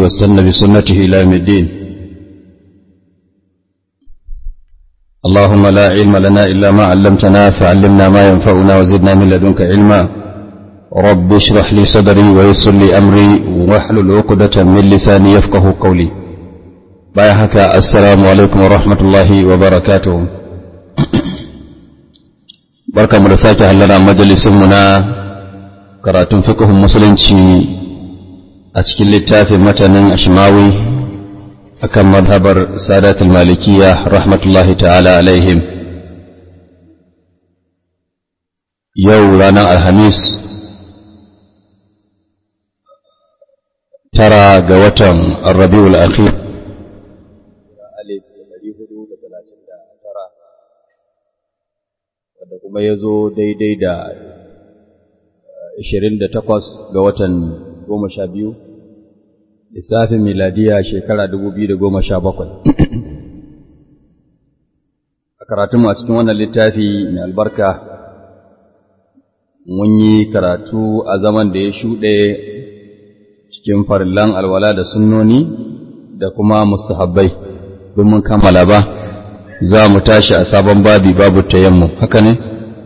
واستنى بسنته إلى يوم الدين اللهم لا علم لنا إلا ما علمتنا فعلمنا ما ينفعنا وزدنا من لدنك علما رب اشرح لي صدري ويسر لي أمري واحلل عقدة من لساني يفقه قولي بايحك السلام عليكم ورحمة الله وبركاته barka mu da sake hallara majalisinmu na karatun fiqhun musulunci a cikin littafin matanin ashmawi akan madhabar sadatul malikiya rahmatullahi ta'ala alaihim yau ranar alhamis tara ga watan rabiul akhir wadda kuma ya zo daidai da 28 ga watan 12 lissafin miladiya shekara 2017 a karatunmu a cikin wannan littafi mai albarka mun yi karatu a zaman da ya shuɗe cikin farillan alwala da sunnoni da kuma mustahabbai don mun kammala ba za mu tashi a sabon babi babu tayammum haka ne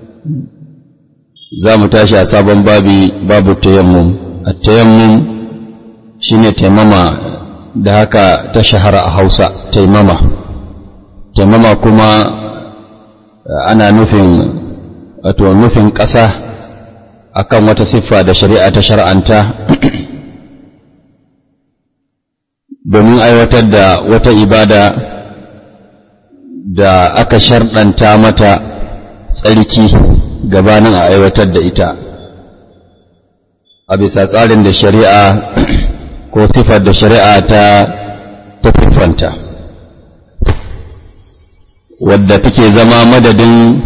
za mu tashi a sabon babi babu tayammum a tayammum shine taimama da haka ta shahara a Hausa taimama taimama kuma ana nufin wato nufin ƙasa akan wata siffa da shari'a ta shar'anta domin aiwatar da wata ibada da aka sharɗanta mata tsarki gabanin a aiwatar da ita a bisa tsarin da shari'a ko sifar da shari'a ta tafifanta wadda take zama madadin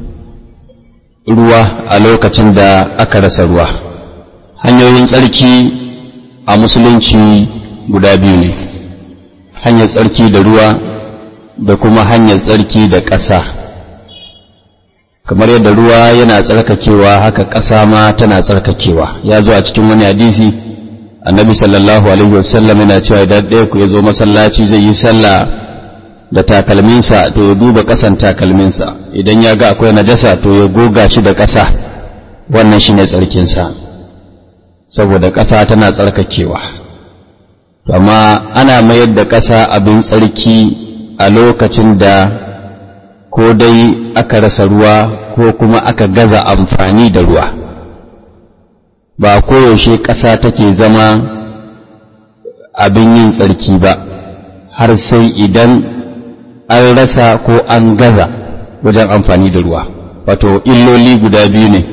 ruwa a lokacin da aka rasa ruwa hanyoyin tsarki a musulunci guda biyu ne hanyar tsarki da ruwa da kuma hanyar tsarki da ƙasa kamar yadda ruwa yana tsarkakewa haka ƙasa ma tana tsarkakewa ya zo a cikin wani hadisi annabi sallallahu alaihi wasallam yana cewa idan ɗaya ku ya zo masallaci zai yi sallah da takalminsa to ya duba ƙasan takalminsa idan ya ga akwai najasa to ya goga shi da ƙasa wannan shine tsarkinsa saboda ƙasa tana tsarkakewa amma ana mayar da ƙasa abin tsarki a lokacin da ko dai aka rasa ruwa ko kuma aka gaza amfani da ruwa ba koyaushe ƙasa take zama abin yin tsarki ba har sai idan an rasa ko an gaza wajen amfani da ruwa wato illoli guda biyu ne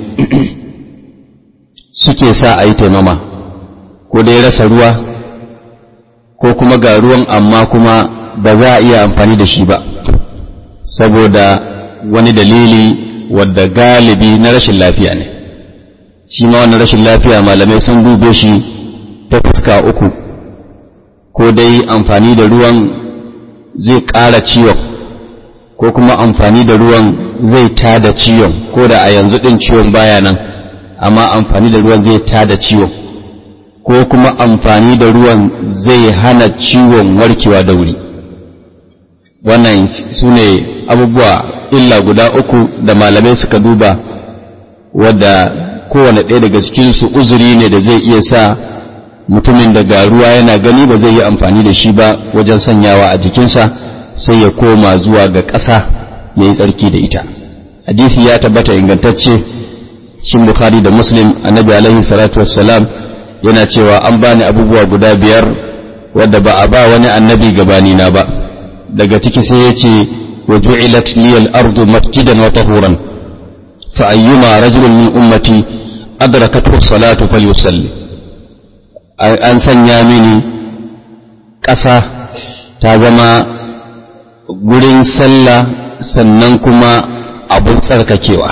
suke sa a yi taimama ko dai rasa ruwa ko kuma ga ruwan amma kuma ba za a iya amfani da shi ba saboda wani dalili wadda galibi na rashin lafiya ne shi ma wannan rashin lafiya malamai sun dube shi ta fuska uku ko dai amfani da ruwan zai ƙara ciwon ko kuma amfani da ruwan zai tada ciwon ko da a yanzu ɗin ciwon baya nan amma amfani da ruwan zai tada ciwon ko kuma amfani da ruwan zai hana ciwon warkewa da wuri wannan su ne abubuwa illa guda uku da malamai suka duba wadda kowane ɗaya daga cikinsu uzuri ne da zai iya sa mutumin da ga ruwa yana gani ba zai yi amfani da shi ba wajen sanyawa a jikinsa sai ya koma zuwa ga ƙasa ya yi tsarki da ita hadisi ya tabbata ingantacce cikin bukhari da muslim annabi alaihi salatu wassalam yana cewa an bani abubuwa guda biyar wadda ba a ba wani annabi gabanina ba daga ciki sai ya ce wa ju'ilat liyal ardu masjidan wa tahuran fa ayyuma rajulun min ummati adrakathu salatu falyusalli an sanya mini ƙasa ta zama gurin sallah sannan kuma abun tsarkakewa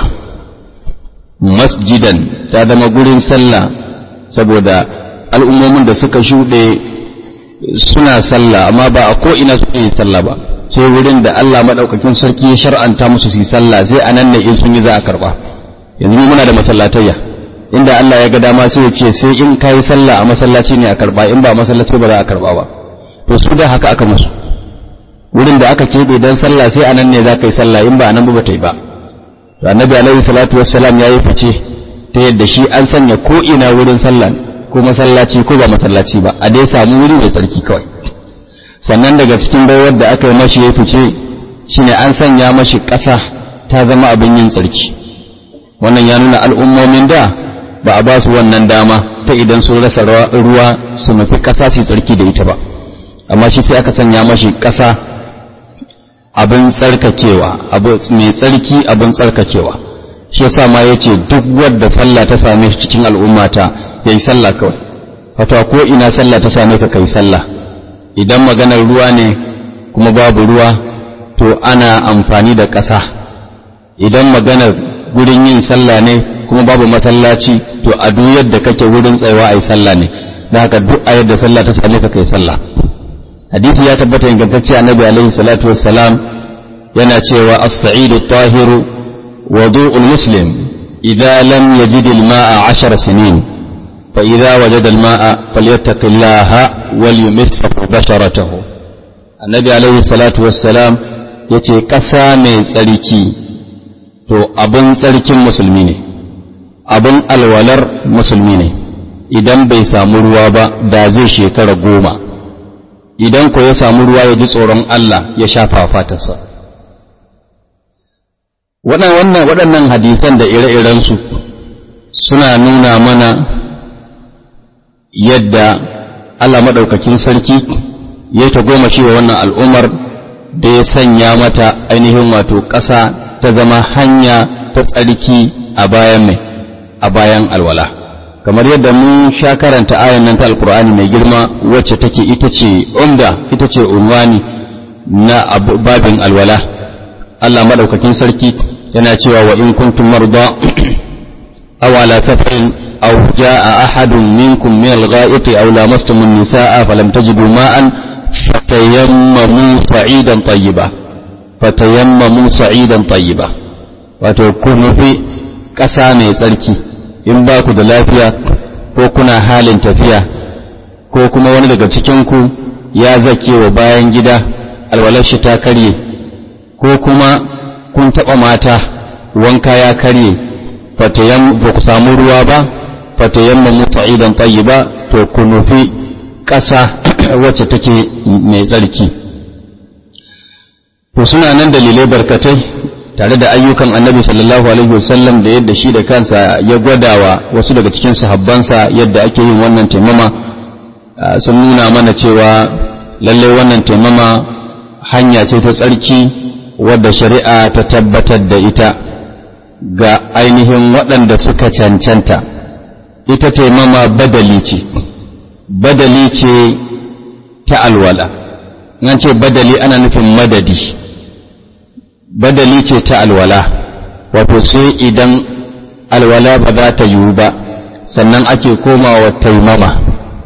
masjidan ta zama gurin sallah saboda al'ummomin da suka shuɗe suna sallah amma ba a ko'ina suke yi sallah ba sai wurin da Allah maɗaukakin sarki ya shar'anta musu su yi sallah sai a nan ne in sun yi za a karɓa yanzu muna da masallatayya inda Allah ya ga dama sai ya ce sai in kai sallah a masallaci ne a karba in ba masallaci ba za a karba ba to su da haka aka musu wurin da aka keɓe don sallah sai anan ne za ka yi sallah in ba anan ba ta yi ba to annabi alaihi salatu wassalam ya yi fice ta yadda shi an sanya ko ina wurin sallah ko masallaci ko ba masallaci ba a dai samu wuri mai tsarki kawai sannan daga cikin baiwar da aka yi mashi ya fice shine an sanya mashi ƙasa ta zama abin yin tsarki wannan ya nuna al'ummomin da ba a ba su wannan dama ta idan sun rasa ruwa su nufi ƙasa su tsarki da ita ba amma shi sai aka sanya mashi ƙasa abin tsarkakewa mai tsarki abin tsarkakewa shi yasa ma yace duk wadda sallah ta same shi cikin al'ummata yayi sallah kawai wato ko ina sallah ta same ka kai sallah idan maganar ruwa ne kuma babu ruwa to ana amfani da ƙasa idan maganar gurin yin sallah ne kuma babu masallaci to a duk yadda kake wurin tsayawa ayi sallah ne da haka duk a yadda sallah ta same ka kai sallah hadisi ya tabbata ingantacce annabi alaihi salatu wassalam yana cewa as-sa'idu at-tahiru wudu'ul muslim idza lam yajid al-ma'a 10 sinin fa idza wajada al-ma'a falyattaqillaha wal yumisshu basharatahu annabi alaihi salatu wassalam yace kasa mai tsarki to abin tsarkin musulmi ne abin alwalar musulmi ne idan bai samu ruwa ba da zai shekara goma idan ko ya samu ruwa ya ji tsoron Allah ya shafa fatarsa waɗannan hadisan da ire-irensu suna nuna mana yadda Allah maɗaukakin sarki ya ta goma cewa wannan al'ummar da ya sanya mata ainihin wato ƙasa ta zama hanya ta tsarki a bayan mai a bayan alwala kamar yadda mun sha karanta ayan nan ta alkur'ani mai girma wacce take ita ce umda ita ce unwani na babin alwala Allah madaukakin sarki yana cewa wa in kuntum marda aw ala safarin aw jaa ahadun minkum min al-gha'iti aw lamastum an-nisaa falam tajidu ma'an fatayammamu sa'idan tayyiba fatayammamu sa'idan tayyiba wato ku nufi ƙasa mai tsarki in ba ku da lafiya ko kuna halin tafiya ko kuma wani daga cikinku ya zake wa bayan gida alwalashi ta karye ko kuma kun taɓa mata wanka ya karye ba ku samu ruwa ba fatayamma muta'idan ba to ku nufi ƙasa wacce take mai tsarki to suna nan dalilai barkatai tare da ayyukan annabi sallallahu alaihi wasallam da yadda shi da kansa ya gwadawa wasu daga cikin sahabbansa yadda ake yin wannan taimama sun nuna mana cewa lallai wannan taimama hanya ce ta tsarki wadda shari'a ta tabbatar da ita ga ainihin waɗanda suka cancanta ita taimama badali ce badali ce ta alwala nan ce badali ana nufin madadi badali ce ta alwala wato sai idan alwala ba za ta yiwu ba sannan ake komawa taimama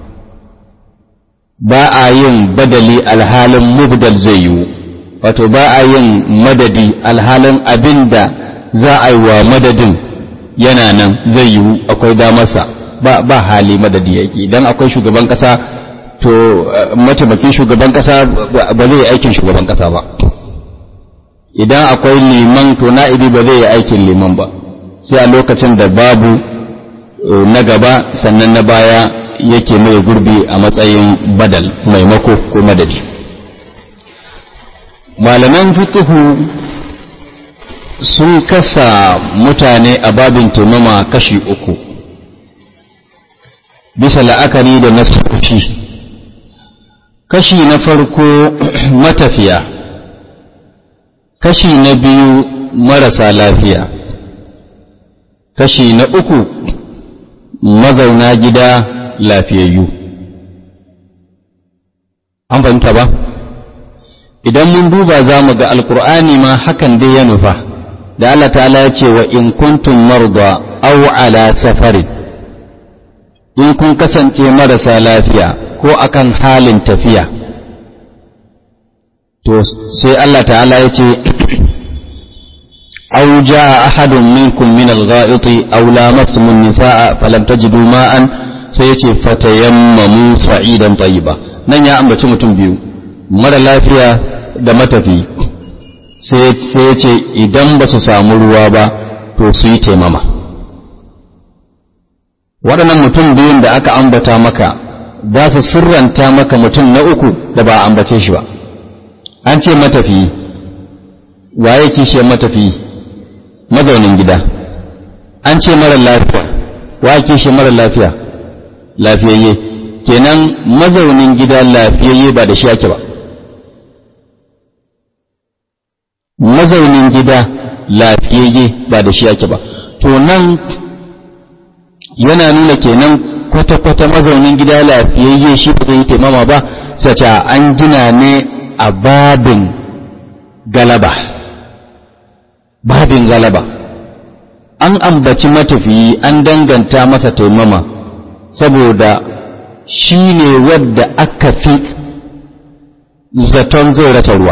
ba a yin badali alhalin mubdal zai yiwu wato ba a yin madadi alhalin abin da za a yi wa madadin yana nan zai yiwu akwai damarsa ba, ba hali madadi yake idan akwai shugaban kasa to mataimakin shugaban kasa ba zai yi aikin shugaban kasa ba idan akwai liman to na'ibi ba zai yi aikin liman ba sai a lokacin da babu na gaba sannan na baya yake mai gurbi a matsayin badal maimako ko madadi malaman fikihu sun kasa mutane a babin taimama kashi uku bisa la'akari da nasoshi kashi na farko matafiya kashi na biyu marasa lafiya kashi na uku mazauna gida lafiyayyu an fahimta ba idan mun duba za mu ga alkur'ani ma hakan dai ya nufa da Allah ta'ala ya ce wa in kuntum marda aw ala safarin in kun kasance marasa lafiya ko akan halin tafiya to sai Allah ta'ala ya ce aw jaa ahadun minkum min al-gha'iti aw lamastum an-nisaa falam tajidu ma'an sai yace fatayammamu sa'idan tayyiba nan ya ambaci mutum biyu mara lafiya da matafi sai yace idan ba su samu ruwa ba to su yi taimama waɗannan mutum biyun da aka ambata maka za su sirranta maka mutum na uku da ba a ambace shi ba an ce matafi waye kishiyar matafi mazaunin gida an ce mara lafiya waye kishiyar mara lafiya lafiyayye kenan mazaunin gida lafiyayye ba da shi ake ba mazaunin gida lafiyayye ba da shi ake ba to nan yana nuna kenan kwata-kwata mazaunin gida lafiyayye shi ba zai yi taimama ba sai ce an gina ne a babin galaba babin galaba an ambaci matafiyi an danganta masa taimama saboda shi ne wadda aka fi zaton zai rasa ruwa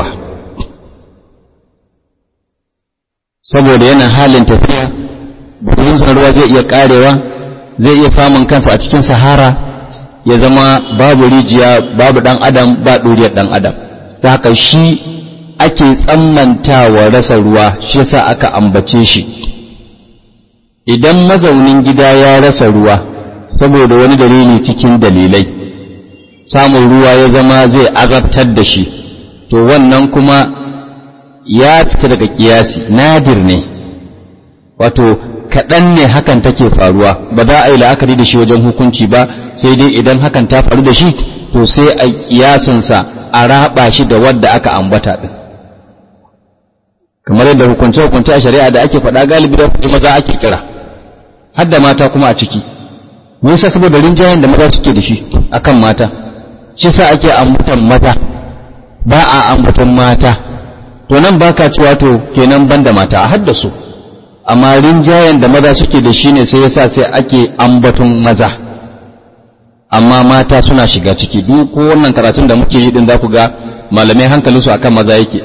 saboda yana halin tafiya burinsa ruwa zai iya karewa zai iya samun kansa a cikin sahara ya zama babu rijiya babu dan adam ba ɗuriyar dan adam ta haka shi ake tsammantawa rasa ruwa shi yasa aka ambace shi idan mazaunin gida ya rasa ruwa saboda wani dalili cikin dalilai samun ruwa ya zama zai azabtar da shi to wannan kuma ya fita daga kiyasi nadir ne wato kaɗan ne hakan take faruwa ba za a yi la'akari da shi wajen hukunci ba sai dai idan hakan ta faru da shi to sai a kiyasinsa a raba shi da wadda aka ambata ɗin kamar yadda hukunce-hukunce a shari'a da ake faɗa galibi da kuɗi maza ake kira har da mata kuma a ciki nisa saboda rinjayen da maza suke da shi akan mata shi sa ake ambatan maza ba a ambatan mata to nan baka cewa to kenan ban da mata a haddasu amma rinjayen da maza suke da shi ne sai yasa sai ake ambaton maza amma mata suna shiga ciki duk ko wannan karatun da muke yi din za ku ga malamai hankalinsu akan maza yake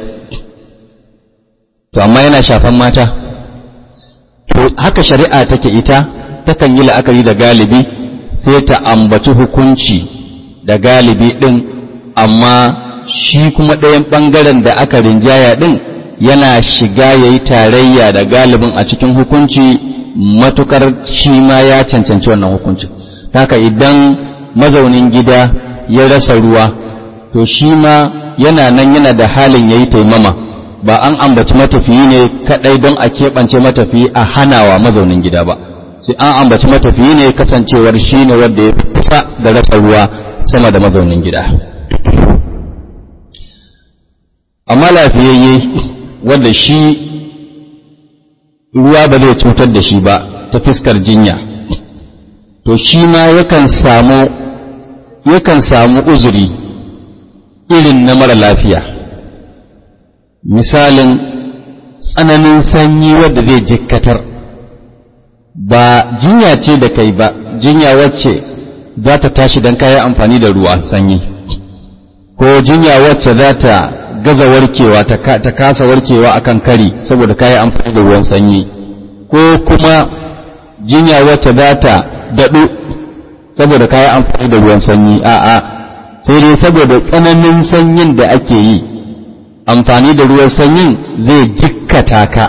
to amma yana shafan mata to haka shari'a take ita takan yi la'akari da galibi sai ta ambaci hukunci da galibi din amma shi kuma ɗayan ɓangaren da aka rinjaya din yana shiga ya yi tarayya da galibin a cikin hukunci matukar shi ma ya cancanci wannan hukuncin haka idan mazaunin gida ya rasa ruwa to shi ma yana nan yana da halin ya yi taimama ba an ambaci matafiyi ne kadai don a keɓance matafiyi a hanawa mazaunin gida ba sai an ambaci matafiyi ne kasancewar shi ne wanda ya kusa da rasa ruwa sama da mazaunin gida amma lafiyayye wanda shi ruwa ba zai cutar da shi ba ta fiskar jinya to shi ma yakan samu yakan samu uzuri irin na mara lafiya misalin tsananin sanyi wadda zai jikkatar ba jinya ce da kai ba jinya wacce za ta tashi don kayan amfani da ruwa sanyi ko jinya wacce za ta gaza warkewa ta kasa warkewa akan kari saboda kayan amfani da ruwan sanyi ko kuma jinya wacce za ta daɗu saboda kayan amfani da ruwan sanyi a'a sai dai saboda tsananin sanyin da ake yi amfani da ruwan sanyin zai jikkata ka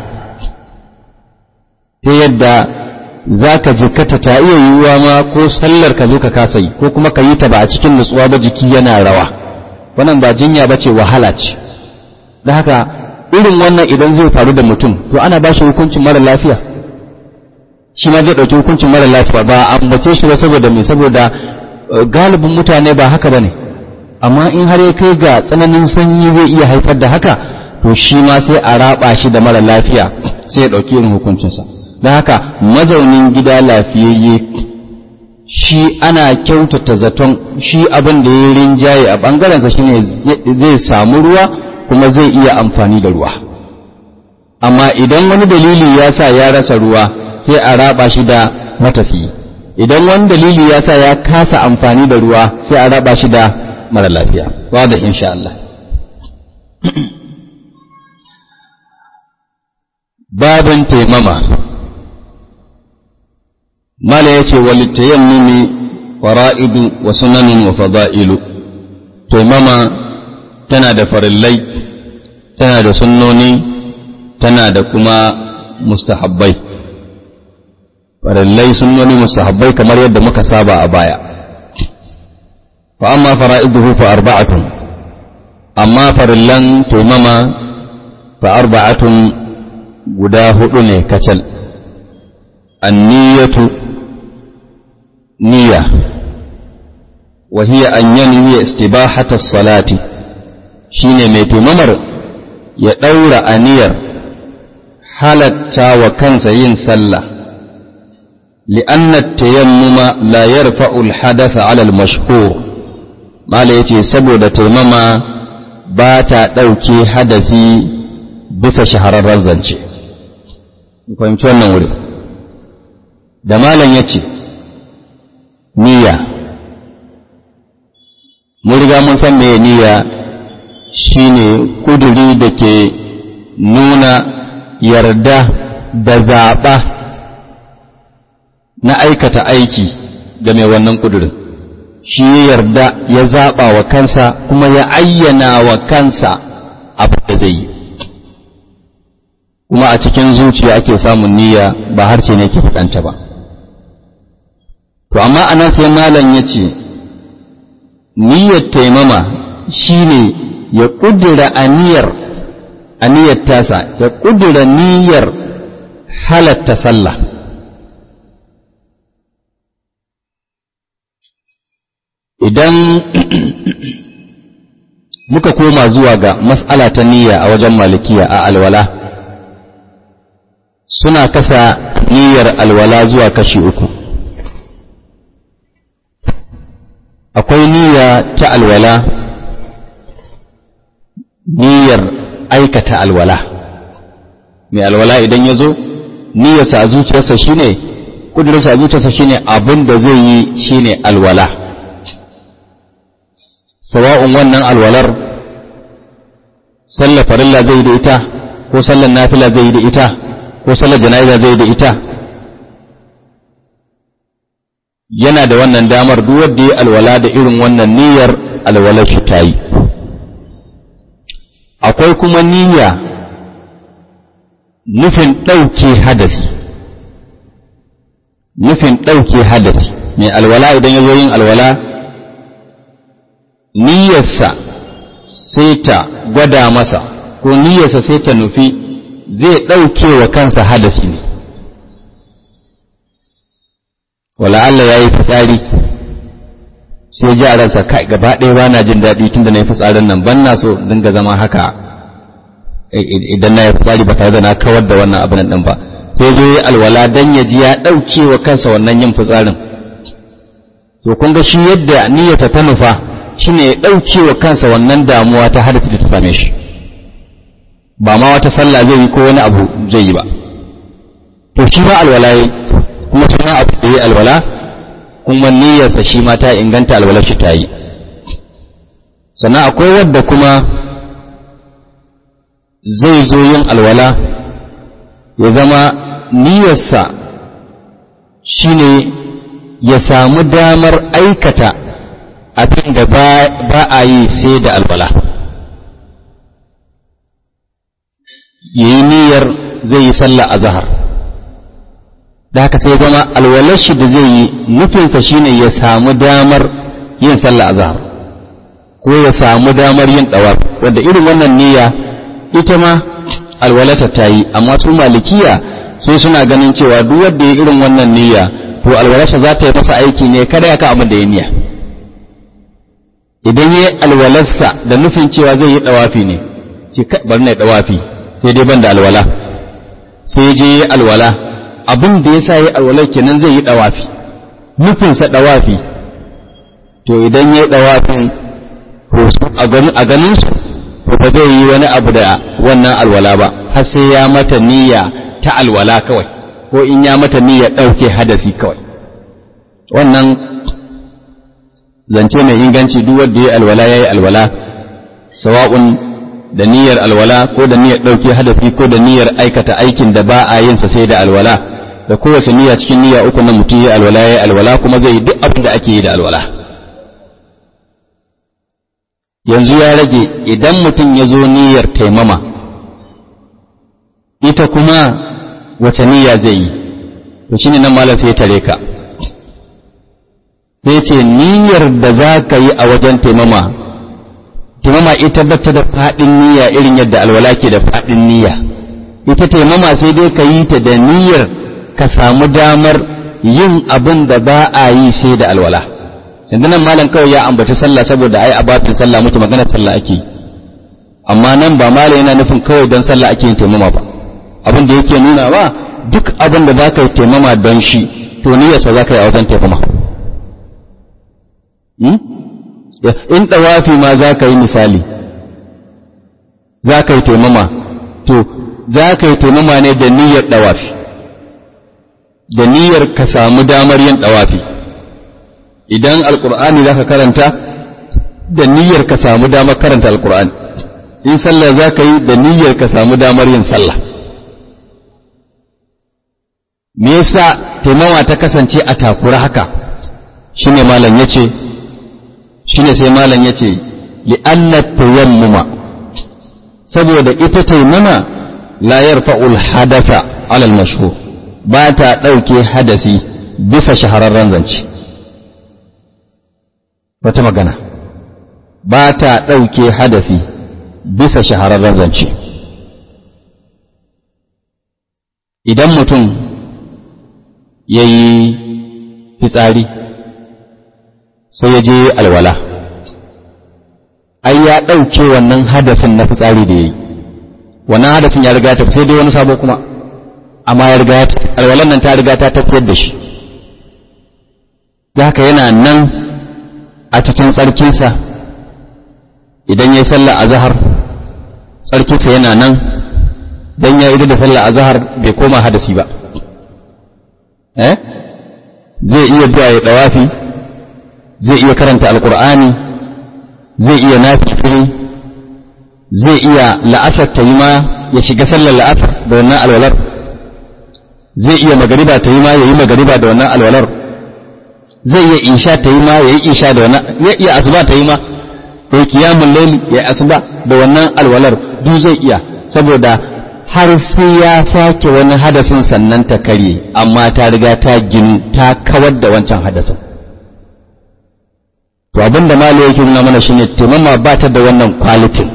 ta yadda za ka jikkata ta iya yiwuwa ma ko sallar ka zo ka kasa yi ko kuma ka yi ta ba a cikin nutsuwa ba jiki yana rawa wannan ba jinya ba ce wahala ce da haka irin wannan idan zai faru da mutum to ana ba shi hukuncin mara lafiya shi ma zai ɗauki hukuncin mara lafiya ba a ambace shi ba saboda me saboda galibin mutane ba haka ba ne amma in har ya kai ga tsananin sanyi zai iya haifar da haka to shi ma sai a raba shi da mara lafiya sai ya ɗauki irin hukuncinsa don haka mazaunin gida lafiyayye shi ana kyautata zaton shi abin da ya rinjaye a ɓangarensa shine zai samu ruwa kuma zai iya amfani da ruwa amma idan wani dalili ya sa ya rasa ruwa sai a raba shi da matafi idan wani dalili ya sa ya kasa amfani da ruwa sai a raba shi da mara lafiya wadda insha Allah babin taimama mala ya ce walittayammumi fara'idu wa sunanin wa fada'ilu taimama tana da farillai tana da sunnoni tana da kuma mustahabbai farillai sunnoni mustahabbai kamar yadda muka saba a baya fa amma fara'iduhu fa arba'atun amma farillan taimama fa arba'atun guda hudu ne kacal anniyatu niyya wa hiya an yanwi istibahata salati shine mai taimamar ya daura aniyar halatta wa kansa yin sallah لأن التيمم لا يرفع الحدث على المشهور ما لا يتي سبو دا تيمما باتا دوكي حدثي بس شهر الرزنشي fahimci wannan wuri da malam ya ce niyya mun riga mun san meye niyya shine kuduri da ke nuna yarda da zaɓa na aikata aiki ga mai wannan kudurin shi ya yarda ya zaɓa wa kansa kuma ya ayyana wa kansa abin da zai yi kuma a cikin zuciya ake samun niyya ba harshe ne ke faɗanta ba to amma anan sai malam ya ce niyyar taimama shine ya ƙudura aniyar aniyar tasa ya ƙudura niyyar halatta sallah idan muka koma zuwa ga mas'ala ta niyya a wajen malikiya a alwala suna kasa niyyar alwala zuwa kashi uku akwai niyya ta alwala niyyar aikata alwala mai alwala idan ya zo niyyarsa a zuciyarsa shine kudurarsa a zuciyarsa shine abin da zai yi shine alwala sawa'un wannan alwalar sallar farilla zai yi da ita ko sallar nafila zai yi da ita ko sallar jana'iza zai yi da ita yana da wannan damar duk wanda ya alwala da irin wannan niyyar alwalar shi ta yi akwai kuma niyya nufin ɗauke hadasi nufin ɗauke hadasi mai alwala idan ya zo yin alwala niyyarsa sai ta gwada masa ko niyyarsa sai ta nufi zai ɗauke wa kansa hadasi ne wala Allah ya yi fitsari sai ji a ransa kai gaba ɗaya ba na jin daɗi tunda na yi fitsarin nan ban na so dinga zama haka idan na yi fitsari ba tare da na kawar da wannan abin ɗin ba sai zo yi alwala dan ya ji ya ɗauke wa kansa wannan yin fitsarin to kun ga shi yadda niyyata ta nufa shine ya ɗauke wa kansa wannan damuwa ta hadasi da ta same shi ba ma wata sallah zai yi ko wani abu zai yi ba to shi ma alwala yi kuma suna abu da yi alwala kuma niyyarsa shi ma ta inganta alwalar shi ta yi sannan akwai wadda kuma zai zo yin alwala ya zama niyyarsa shine ya samu damar aikata abin da ba a yi sai da alwala ya yi niyyar zai yi sallah a zahar da haka sai zama alwalar shi da zai yi nufinsa shine ya samu damar yin sallah a zahar ko ya samu damar yin ɗawar wanda irin wannan niyya ita ma alwalata ta yi amma su malikiya sai suna ganin cewa duk wanda ya irin wannan niyya to alwalarsa za ta yi masa aiki ne kada ya ka abin da ya niyya idan ya alwalarsa da nufin cewa zai yi ɗawafi ne ce bari na ɗawafi sai dai ban da alwala sai je yi alwala abin da ya sa yi alwalar kenan zai yi ɗawafi nufinsa ɗawafi to idan ya yi ɗawafin a ganinsu to ba zai yi wani abu da wannan alwala ba har sai ya mata niyya ta alwala kawai ko in ya mata niyya ɗauke hadasi kawai wannan zance mai inganci duk wanda ya yi alwala ya yi alwala sawa'un da niyyar alwala ko da niyyar ɗauke hadafi ko da niyyar aikata aikin da ba a yin sa sai da alwala da kowace niyya cikin niyya uku na mutum ya alwala ya alwala kuma zai yi duk abin da ake yi da alwala yanzu ya rage idan mutum ya zo niyyar taimama ita kuma wace niyya zai yi to shine nan malam sai ya tare ka sai ce niyyar da za ka yi a wajen taimama taimama ita bata da faɗin niyya irin yadda alwala ke da faɗin niyya ita taimama sai dai ka yi ta da niyyar ka samu damar yin abin da ba a yi sai da alwala yanzu nan malam kawai ya ambaci sallah saboda ai abatin sallah muke magana sallah ake amma nan ba malam yana nufin kawai don sallah ake yin taimama ba abin da yake nuna ba duk abin da za ka yi taimama don shi to niyyarsa za ka yi a wajen taimama in ɗawafi ma za ka yi misali za ka yi taimama to za ka yi taimama ne da niyyar ɗawafi da niyyar ka samu damar yin ɗawafi idan alƙur'ani za ka karanta da niyyar ka samu damar karanta alƙur'ani in sallah za ka yi da niyyar ka samu damar yin sallah me yasa taimama ta kasance a takura haka shine malam yace shine sai malam yace li anna tayammuma saboda ita taimama la yarfa'ul hadatha ala al-mashhur ba ta dauke hadasi bisa shahararren zance wata magana ba ta dauke hadasi bisa shahararren zance idan mutum ya yi fitsari sai ya je alwala ai ya ɗauke wannan hadasin na fitsari da ya yi wannan hadasin ya riga ta sai dai wani sabo kuma amma ya riga alwalan nan ta riga ta tafiyar da shi da haka yana nan a cikin tsarkinsa idan ya yi sallah a zahar tsarkinsa yana nan don ya ido da sallah a zahar bai koma hadasi ba eh zai iya zuwa ya dawafi zai iya karanta alkur'ani zai iya nafifiri zai iya la'asar ta yi ma ya shiga sallar la'asar da wannan alwalar zai iya magariba ta yi ma ya yi magariba da wannan alwalar zai iya isha ta yi ma ya yi isha da wannan ya iya asuba ta yi ma ya yi kiyamun laili ya yi asuba da wannan alwalar duk zai iya saboda har sai ya sake wani hadasin sannan ta karye amma ta riga ta ginu ta kawar da wancan hadasin to abin da malo yake nuna mana shine taimama ba ta da wannan kwalitin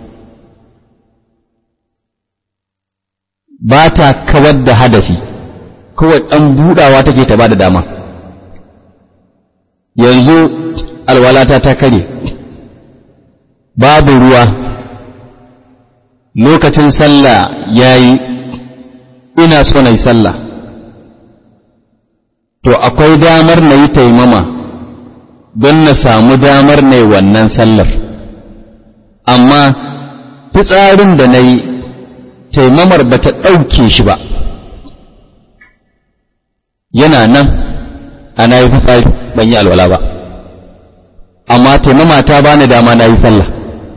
ba ta kawar da hadasi kawai ɗan buɗawa take ta ba da dama yanzu alwalata ta kare babu ruwa lokacin sallah ya yi ina so na yi sallah to akwai damar na yi taimama don na samu damar na yi wannan sallar amma fitsarin da na yi taimamar ba ta ɗauke shi ba yana nan ana yi fitsari ban yi alwala ba amma taimama ta bani dama na yi sallah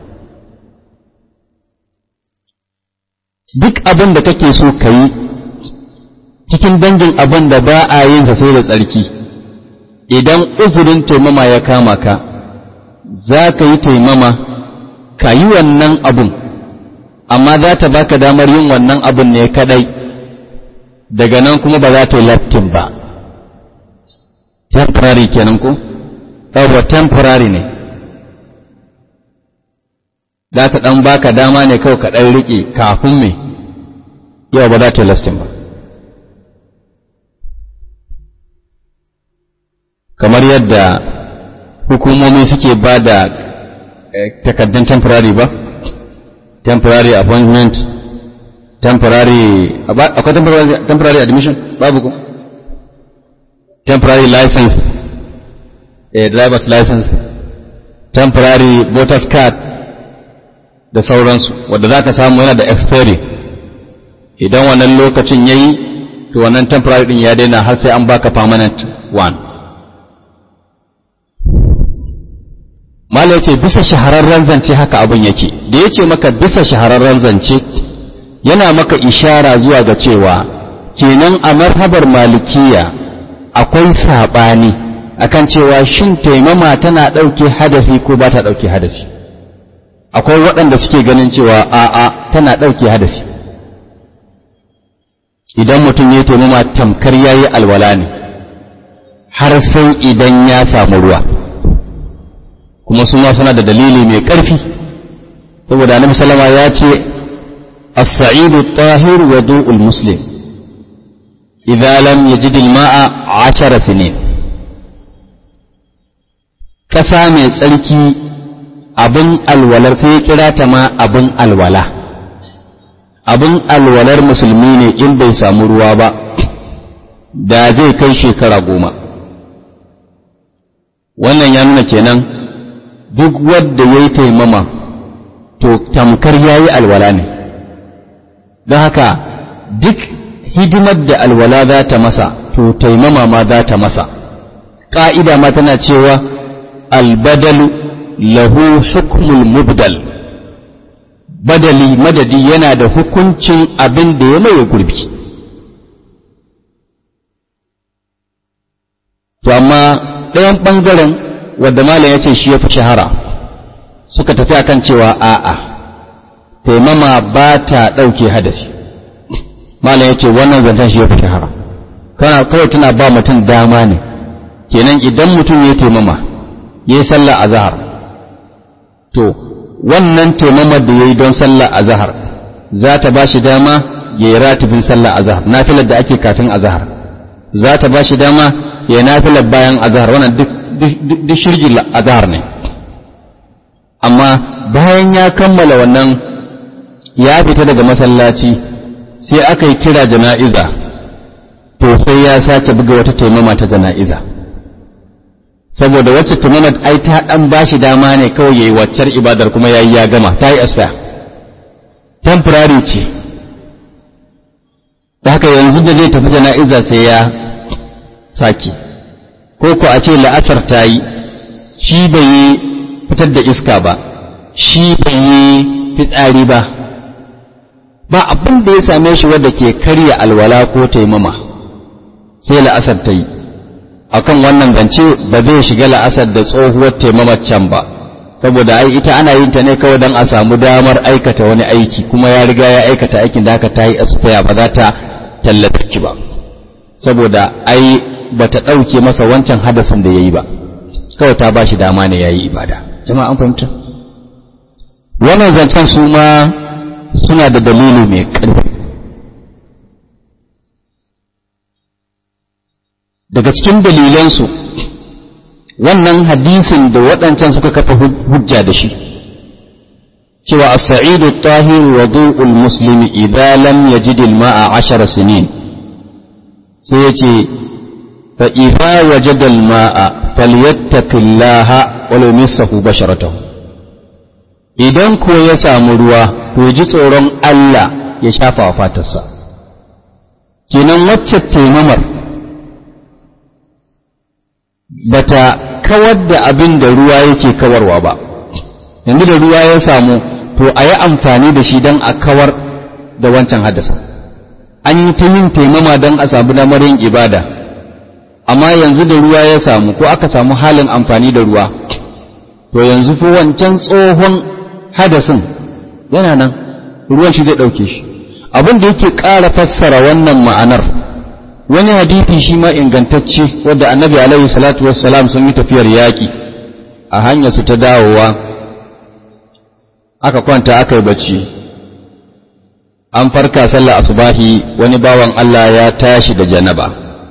duk abin da kake so ka yi cikin dangin abin da ba a yin sa sai da tsarki idan uzurin taimama ya kama ka za ka yi taimama ka yi wannan abun amma za ta baka damar yin wannan abun ne kadai daga nan kuma ba za ta yi laftin ba temporary kenan ko ɗaura temporary ne za ta ɗan baka dama ne kawai ka ɗan riƙe kafin me yau ba za ta yi lastin ba kamar yadda hukumomi suke ba da takaddun temporary ba temporary appointment temporary akwai temporary admission babu ku temporary license a driver's license temporary voters card da sauransu wadda za ka samu yana da expiry idan wannan lokacin ya yi to wannan temporary din ya daina har sai an baka permanent one mala ya ce bisa shahararren zance haka abin yake da ya ce maka bisa shahararren zance yana maka ishara zuwa ga cewa kenan a marhabar malikiya akwai saɓani akan cewa shin taimama tana ɗauke hadafi ko ba ta ɗauke hadafi akwai waɗanda suke ganin cewa a'a tana ɗauke hadafi idan mutum ya taimama tamkar ya yi alwala ne har sai idan ya samu ruwa kuma su ma suna da dalili mai ƙarfi saboda annabi sallama ya ce as-sa'idu tahir wa du'ul muslim idza lam yajid al-ma'a 10 sinin kasa mai tsarki abin alwalar sai ya kira ta ma abin alwala abin alwalar musulmi ne in bai samu ruwa ba da zai kai shekara goma wannan ya nuna kenan duk wadda ya yi taimama to tamkar ya yi alwala ne don haka duk hidimar da alwala za ta masa to taimama ma za ta masa ƙa'ida ma tana cewa albadalu lahu hukmul mubdal badali madadi yana da hukuncin abin da ya maye gurbi to amma ɗayan ɓangaren wadda malam ya ce shi ya fi shahara suka tafi akan cewa a'a taimama ba ta ɗauke hadasi malam ya ce wannan zancen shi ya fi shahara kana kawai tana ba mutum dama ne kenan idan mutum ya taimama ya yi sallah a zahar to wannan taimamar da ya yi don sallah a zahar za ta ba shi dama ya yi ratibin sallah a zahar nafilar da ake kafin a zahar za ta ba shi dama ya yi nafilar bayan a zahar wannan duk shirgin a zahar ne amma bayan ya kammala wannan ya fita daga masallaci sai aka yi kira jana'iza to sai ya sake buga wata taimama ta jana'iza saboda wacce taimama ai ta dan bashi dama ne kawai yayi waccar ibadar kuma yayi ya gama ta yi asfa temporary ce da haka yanzu da zai tafi jana'iza sai ya sake ko ko a ce la'asar ta yi shi bai yi fitar da iska ba shi bai yi fitsari ba ba abin da ya same shi wadda ke karya alwala ko taimama sai la'asar ta yi akan wannan zance ba zai shiga la'asar da tsohuwar taimamar can ba saboda ai ita ana yin ta ne kawai don a samu damar aikata wani aiki kuma ya riga ya aikata aikin da aka ta yi asfaya ba za ta tallata ki ba saboda ai ba ta ɗauke masa wancan hadasin da ya yi ba kawai ta ba shi dama ne ya yi ibada jama'a an fahimta wannan zancen su ma suna da dalili mai ƙarfi daga cikin dalilansu wannan hadisin da waɗancan suka kafa hujja da shi cewa as-sa'idu tahir wa du'ul muslimi idza lam yajid al-ma'a 10 sinin sai yace fa idza wajada al-ma'a falyattaqillaha wa la yumissahu basharatahu idan ko ya samu ruwa to ji tsoron Allah ya shafa wa fatarsa kenan wacce taimamar bata kawar da abin da ruwa yake kawarwa ba yanzu da ruwa ya samu to a yi amfani da shi don a kawar da wancan hadasa an yi ta yin taimama don a samu damar yin ibada amma yanzu da ruwa ya samu ko aka samu halin amfani da ruwa to yanzu fi wancan tsohon hadasin yana nan ruwan shi zai ɗauke shi abin da yake ƙara fassara wannan ma'anar wani hadithi shi ma ingantacce wadda annabi alaihi salatu wassalam sun yi tafiyar yaƙi a hanyar su ta dawowa aka kwanta aka yi bacci an farka sallah asubahi wani bawan Allah ya tashi da janaba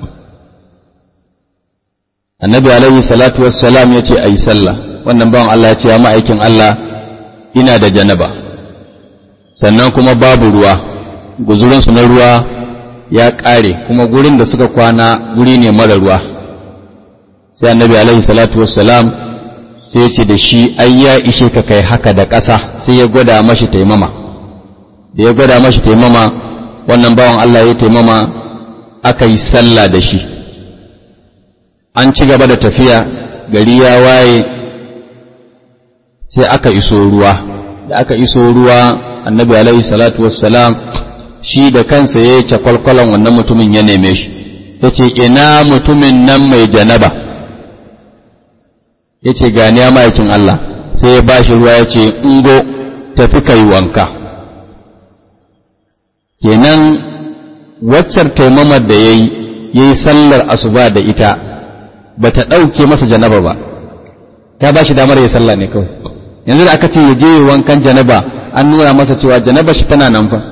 annabi alaihi salatu wassalam ya ce a yi sallah wannan bawan Allah ya ce ya ma'aikin Allah ina da janaba sannan kuma babu ruwa guzurinsu na ruwa ya ƙare kuma gurin da suka kwana guri ne mara ruwa sai annabi alaihi salatu wassalam sai ya ce da shi ai ya ishe ka kai haka da ƙasa sai ya gwada mashi taimama da ya gwada mashi taimama wannan bawan Allah ya taimama aka yi sallah da shi an ci gaba da tafiya gari ya waye sai aka iso ruwa da aka iso ruwa annabi alaihi salatu wassalam shi da kansa ya yi cakwalkwalan wannan mutumin ya neme shi ya ce ina mutumin nan mai janaba ya ce gani ya ma'aikin Allah sai ya bashi ruwa ya ce ingo tafi kai wanka kenan waccar taimamar da ya yi ya yi sallar asuba da ita ba ta ɗauke masa janaba ba ta ba shi damar ya sallah ne kawai yanzu da aka ce ya je wankan janaba an nuna masa cewa janaba shi tana nan fa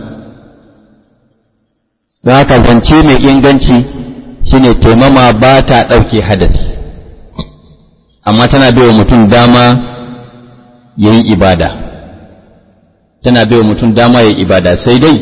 don haka zance mai inganci shine taimama ba ta ɗauke hadasi amma tana bai wa mutum dama ya yi ibada tana bai wa mutum dama ya yi ibada sai dai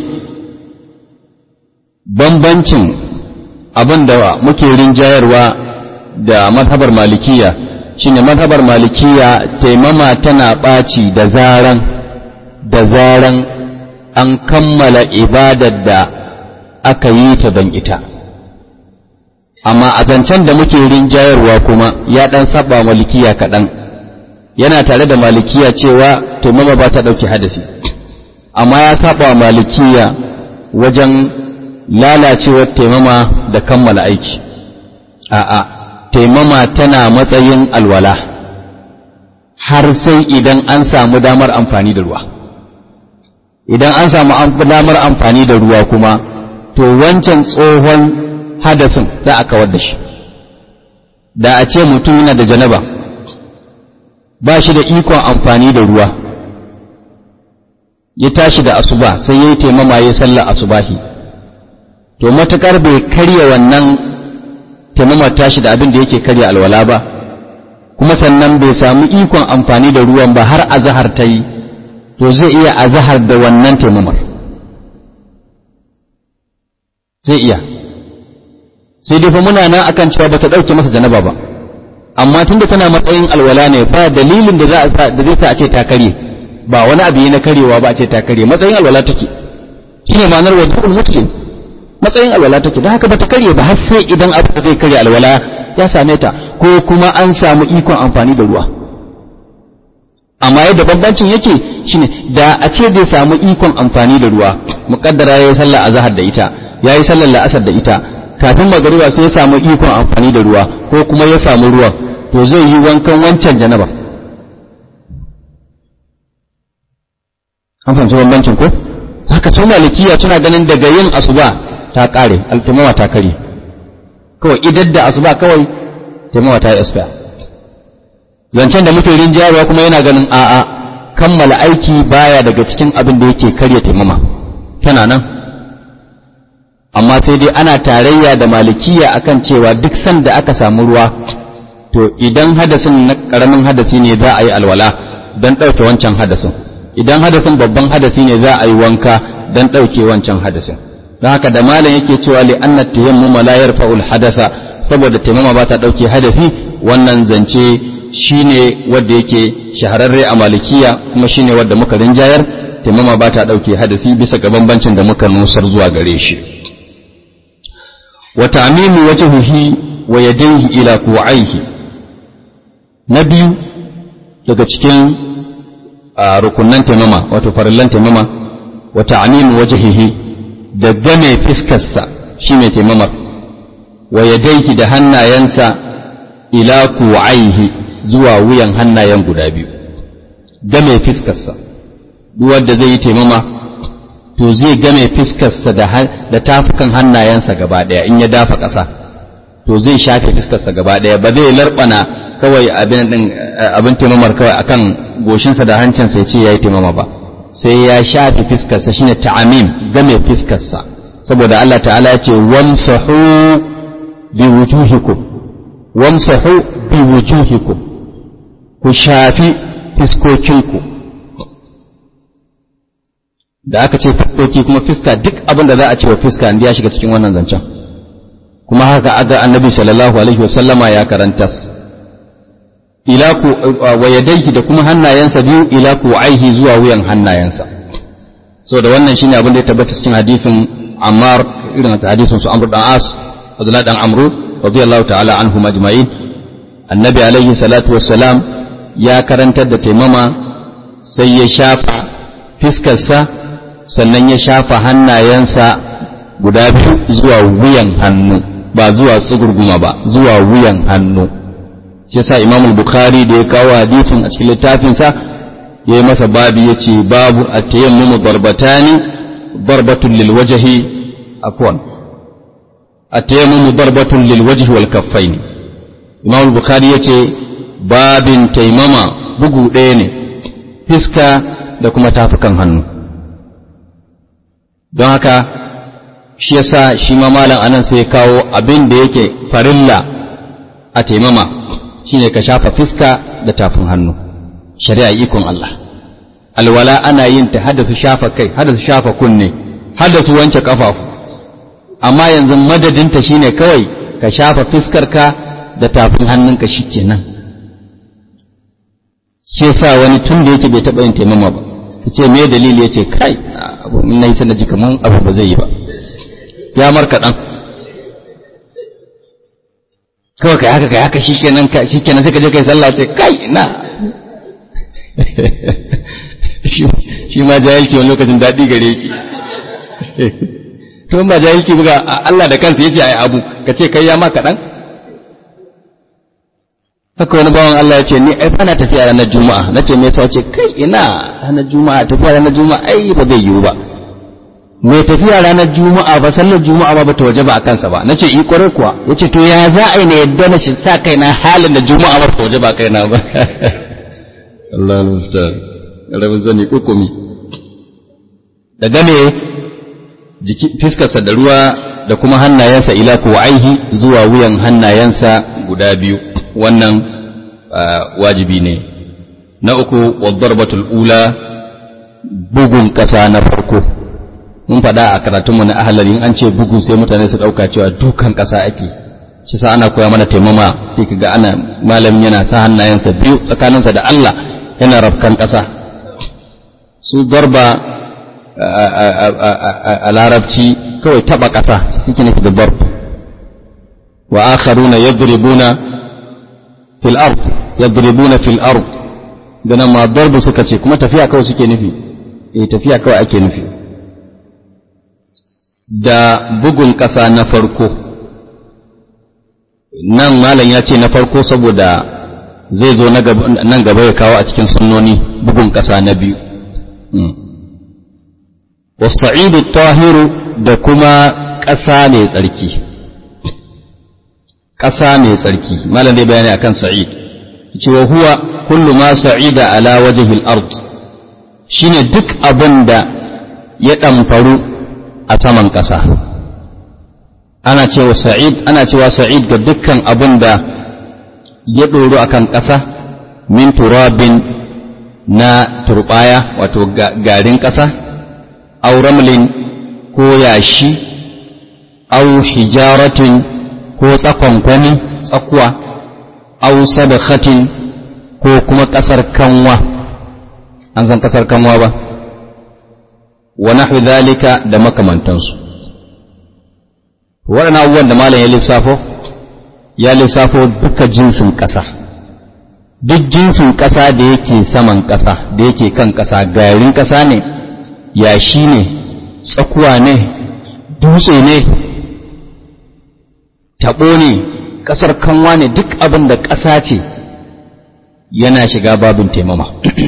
bambancin abin da muke rinjayarwa da mazhabar malikiya shine mazhabar malikiya taimama tana ɓaci da zaran da zaran an kammala ibadar da aka yi ta don ita amma a zancen da muke rinjayarwa kuma ya ɗan saba malikiya kaɗan yana tare da malikiya cewa taimama ba ta ɗauki hadasi amma ya saba malikiya wajen lalacewar taimama da kammala aiki a'a taimama tana matsayin alwala har sai idan an samu damar amfani da ruwa idan an samu damar amfani da ruwa kuma to wancan tsohon hadasin za a kawar da shi da a ce mutum yana da janaba ba shi da ikon amfani da ruwa ya tashi da asuba sai ya yi taimama ya sallar asubahi to matuƙar bai karya wannan taimamar tashi da abin da yake karya alwala ba kuma sannan bai samu ikon amfani da ruwan ba har azahar ta yi to zai iya azahar da wannan taimamar zai iya sai dai fa muna nan akan cewa bata dauke masa janaba ba amma tunda tana matsayin alwala ne ba dalilin da za a da zai sa a ce ta kare ba wani abu na karewa ba a ce ta kare matsayin alwala take shine ma'anar wajibul muslim matsayin alwala take don haka bata karye ba har sai idan abu da zai karya alwala ya same ta ko kuma an samu ikon amfani da ruwa amma yadda bambancin yake shine da a ce bai samu ikon amfani da ruwa muqaddara yayi sallar azhar da ita yayi sallar la'asar da ita kafin magariba sai ya samu ikon amfani da ruwa ko kuma ya samu ruwan to zai yi wankan wancan janaba an fahimci bambancin ko haka sun malikiya suna ganin daga yin asuba ta kare altumawa ta kare kawai idan da asuba kawai taimawa ta yi asfiya zancen da muke rinjayarwa kuma yana ganin a'a kammala aiki baya daga cikin abin da yake karya taimama tana nan amma sai dai ana tarayya da malikiya akan cewa duk sanda aka samu ruwa to idan hadasin na karamin hadasi ne za a yi alwala don ɗauke wancan hadasin idan hadasin babban hadasi ne za a yi wanka don ɗauke wancan hadasin don haka da malam yake cewa li anna tayammuma la yarfa'ul hadasa saboda taimama ba ta dauke hadasi wannan zance shine wanda yake shahararre a malikiya kuma shine wanda muka rinjayar taimama ba ta dauke hadasi bisa ga bambancin da muka nusar zuwa gare shi wa ta'mimu wajhihi wa yadayhi ila ku'aihi na biyu daga cikin rukunnan taimama wato farillan taimama wa ta'mimu wajhihi da game fiskarsa shi mai taimamar wa yadaihi da hannayensa ila kuwaihi zuwa wuyan hannayen guda biyu game fiskarsa duk wanda zai yi taimama to zai game fiskarsa da tafukan hannayensa gaba daya in ya dafa ƙasa to zai shafe fiskarsa gaba daya ba zai larbana kawai abin din abin taimamar kawai akan goshinsa da hancinsa ya ce yayi taimama ba sai ya shafi fiskarsa shine ta'amim game fiskarsa saboda Allah ta'ala ya ce wamsahu bi wujuhikum wamsahu bi wujuhikum ku shafi fiskokinku da aka ce fiskoki kuma fiska duk abin da za a ce wa fiska inda ya shiga cikin wannan zancen kuma haka aga annabi sallallahu alaihi wasallama ya karanta ila ku wa yadayhi da kuma hannayensa biyu ila ku aihi zuwa wuyan hannayensa so da wannan shine abin da ya tabbata cikin hadisin Ammar irin hadisin su Amr dan As Abdullah dan Amru radiyallahu ta'ala anhum ajma'in annabi alaihi salatu wassalam ya karantar da taimama sai ya shafa fiskarsa sannan ya shafa hannayensa guda biyu zuwa wuyan hannu ba zuwa tsugurguma ba zuwa wuyan hannu shi yasa Imam Bukhari da ya kawo hadisin a cikin littafinsa ya yi masa babi ya ce babu a tayammumu darbatani darbatun lil wajhi afwan a tayammumu darbatun lil wajhi wal kaffaini Imam Bukhari ya ce babin taimama bugu ɗaya ne fiska da kuma tafukan hannu don haka shi yasa shi ma malam anan sai ya kawo abin da yake farilla a taimama shine ka shafa fiska da tafin hannu shari'a ikon Allah alwala ana yin ta hada su shafa kai hada su shafa kunne hada su wanke kafafu amma yanzu madadinta shine kawai ka shafa fiskarka da tafin hannunka shikenan shi yasa wani tun da yake bai taɓa yin taimama ba ce me dalili yace kai abu na yi sanaji kaman abu ba zai yi ba ya marka ɗan kawai kai haka kai haka shikenan ka shikenan sai ka je kai sallah ce kai na shi ma jahilci wani lokacin daɗi gare ki to ba jahilci buga Allah da kansa yace ai abu ka ce kai ya ma kaɗan haka wani bawan Allah ya ce ni ai bana tafiya ranar juma'a na ce me yasa ce kai ina ranar juma'a tafiya ranar juma'a ai ba zai yiwu ba mai tafiya ranar juma'a ba sallar juma'a ba bata waje ba a kansa ba nace i kwarai kuwa yace to ya za a yi na yadda na shi sa kaina halin da juma'a ba ta waje ba kaina ba Allah al-musta'an rabin zani kokumi da game jiki fiskarsa da ruwa da kuma hannayensa ila kuwaihi zuwa wuyan hannayensa guda biyu wannan wajibi ne na uku wadarbatul ula bugun ƙasa na farko mun faɗa a karatunmu na ahalari an ce bugu sai mutane su ɗauka cewa dukan ƙasa ake shi sa ana koya mana taimama sai kaga ana malamin yana ta hannayensa biyu tsakaninsa da Allah yana rafkan ƙasa su darba a larabci kawai taɓa ƙasa suke nufi da darb wa akharuna yadribuna fil ard yadribuna fil ard ganan ma darbu suka ce kuma tafiya kawai suke nufi eh tafiya kawai ake nufi da bugun ƙasa na farko nan malam ya ce na farko saboda zai zo nan gaba ya kawo a cikin sunnoni bugun ƙasa na biyu wasa'idu tahiru da kuma ƙasa mai tsarki ƙasa mai tsarki malam zai bayani akan sa'id cewa huwa kullu ma sa'ida ala wajhil ard shine duk abin da ya ɗamfaru a saman ƙasa ana cewa sa'id ana cewa sa'id ga dukkan abin da ya ɗoro akan ƙasa min turabin na turbaya wato garin ƙasa aw ramlin ko yashi aw hijaratin ko tsakonkwani tsakuwa aw sadakhatin ko kuma ƙasar kanwa an san ƙasar kanwa ba wa nahwi dhalika da makamantansu waɗannan abubuwan da malam ya lissafo ya lissafo duka jinsin ƙasa duk jinsin ƙasa da yake saman ƙasa da yake kan ƙasa garin ƙasa ne yashi ne tsakuwa ne dutse ne taɓo ne ƙasar kanwa ne duk abin da ƙasa ce yana shiga babin taimama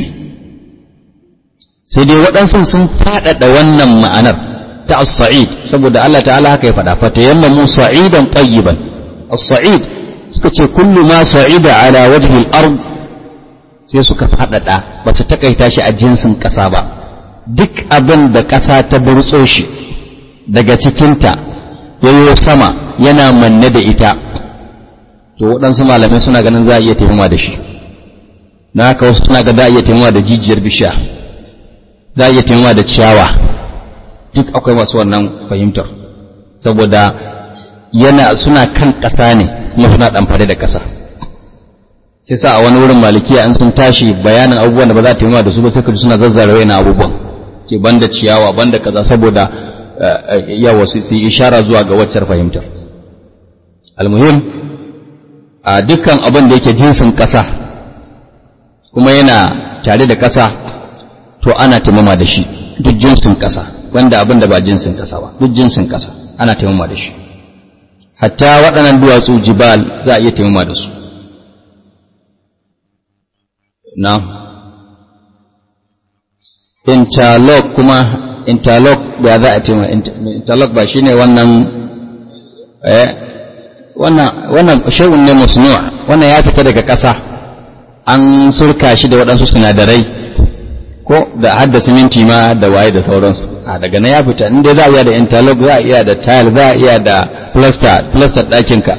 sai dai waɗansu sun faɗaɗa wannan ma'anar ta as-sa'id saboda Allah ta'ala haka ya faɗa fa tayammamu sa'idan tayyiban as-sa'id suka ce kullu ma sa'ida ala wajhi al-ard sai suka faɗaɗa ba su takaita shi a jinsin ƙasa ba duk abin da ƙasa ta burtso shi daga cikinta yayo sama yana manne da ita to waɗansu malamai suna ganin za a iya taimama da shi na haka wasu suna ga za a iya taimama da jijiyar bishiya za a iya taimama da ciyawa duk akwai masu wannan fahimtar saboda yana suna kan ƙasa ne kuma suna ɗamfare da ƙasa sai sa a wani wurin malikiya in sun tashi bayanin abubuwan da ba za a taimaka da su ba sai ka ji suna zazzara na abubuwan ke banda ciyawa banda kaza saboda yawa su yi ishara zuwa ga waccar fahimtar almuhim a dukkan abin da yake jinsin ƙasa kuma yana tare da ƙasa to ana taimama da shi duk jinsin ƙasa wanda abin da ba jinsin ƙasa ba duk jinsin ƙasa ana taimama da shi hatta waɗannan duwatsu jibal za a iya taimama da su na interlock kuma interlock ba za a taimama interlock ba shine wannan eh wannan wannan shay'un ne musnu' wannan ya fita daga ƙasa an surka shi da waɗansu sinadarai ko da hadda siminti ma da waye da sauransu a daga na ya fita inda za a iya da interlock za a iya da tile za a iya da plaster plaster ɗakinka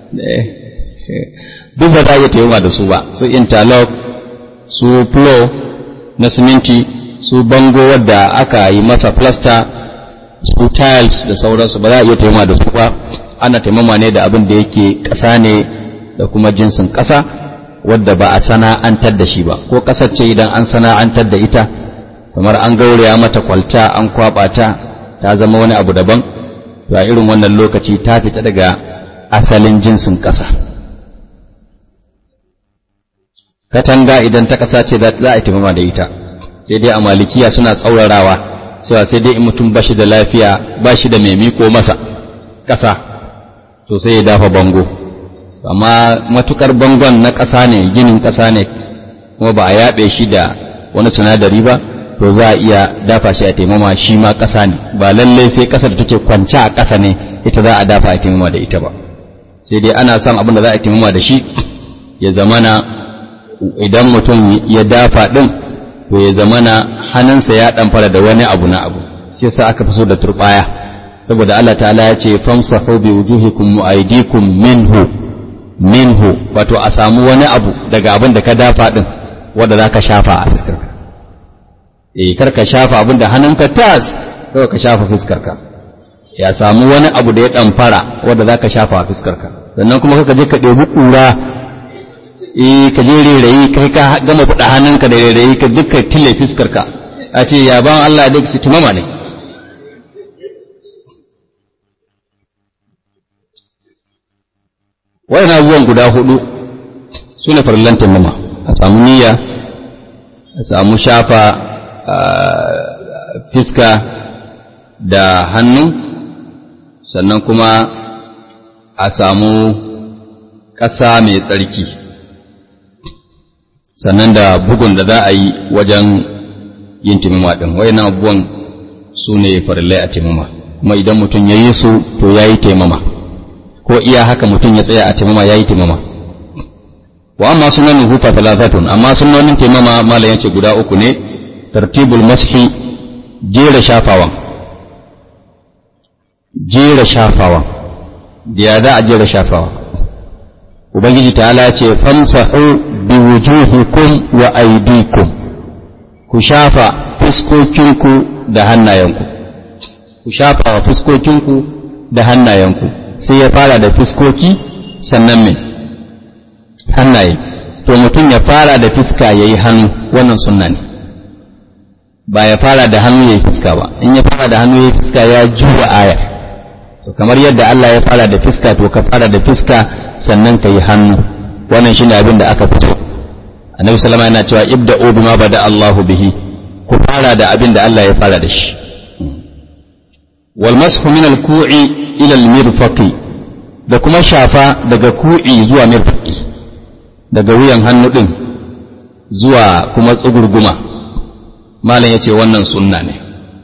duk ba za a iya taimaka da su ba su interlock su flow na siminti su bango wadda aka yi masa plaster su tiles da sauransu ba za a iya taimaka da su ba ana taimama ne da abin da yake ƙasa ne da kuma jinsin ƙasa wadda ba a sana'antar da shi ba ko ƙasar ce idan an sana'antar da ita kamar an gauraya mata kwalta an kwaba ta ta zama wani abu daban to a irin wannan lokaci ta fita daga asalin jinsin ƙasa katanga idan ta ƙasa ce za a taimama da ita sai dai a malikiya suna tsaurarawa cewa sai dai in mutum ba shi da lafiya ba shi da mai miko masa ƙasa to sai ya dafa bango amma matukar bangon na ƙasa ne ginin ƙasa ne kuma ba a yaɓe shi da wani sinadari ba to za a iya dafa shi a taimama shi ma ƙasa ne ba lallai sai ƙasar da take kwance a ƙasa ne ita za a dafa a taimama da ita ba sai dai ana son abin da za a taimama da shi ya zamana idan mutum ya dafa ɗin to ya zamana hannunsa ya ɗamfara da wani abu na abu shi yasa aka fi so da turɓaya saboda Allah ta'ala ya ce famsahu bi wujuhikum wa aydikum minhu minhu wato a samu wani abu daga abin da ka dafa din wanda zaka shafa a fuskarka eh kar ka shafa abin da hannunka tas kawai ka shafa fuskarka ya samu wani abu da ya damfara wanda zaka shafa a fuskarka sannan kuma kaka je ka ɗebi ƙura eh ka je rairayi kai ka gama fuda hannunka da rairayi ka dukkan tille fuskarka a ce ya ban Allah da su tumama ne wayan abubuwan guda hudu su ne farillan taimama a samu niyya a samu shafa fiska da hannu sannan kuma a samu ƙasa mai tsarki sannan da bugun da za a yi wajen yin taimama ɗin wayan abubuwan su ne farillai a taimama kuma idan mutum ya yi su to ya yi taimama ko iya haka mutum ya tsaya a taimama ya yi taimama wa amma sunan hufa talatatun amma sunanin taimama malam yace guda uku ne tartibul mashi jera shafawan jera shafawan da ya za a jera shafawan ubangiji ta'ala ya ce famsahu bi wujuhikum wa aydikum ku shafa fuskokinku da hannayenku ku shafa wa fuskokinku da hannayenku sai ya fara da fiskoki sannan mai hannaye to mutum ya fara da fiska ya yi hannu wannan sunna ne ba ya fara da hannu ya yi fiska ba in ya fara da hannu ya yi fiska ya juwa aya to kamar yadda Allah ya fara da fiska to ka fara da fiska sannan ka yi hannu wannan shine abin da aka fito annabi sallama yana cewa ibda'u bima bada Allahu bihi ku fara da abin da Allah ya fara da shi wal mashu min al-ku'i ila al-mirfaqi da kuma shafa daga ku'i zuwa mirfaqi daga wuyan hannu din zuwa kuma tsugurguma malam yace wannan sunna ne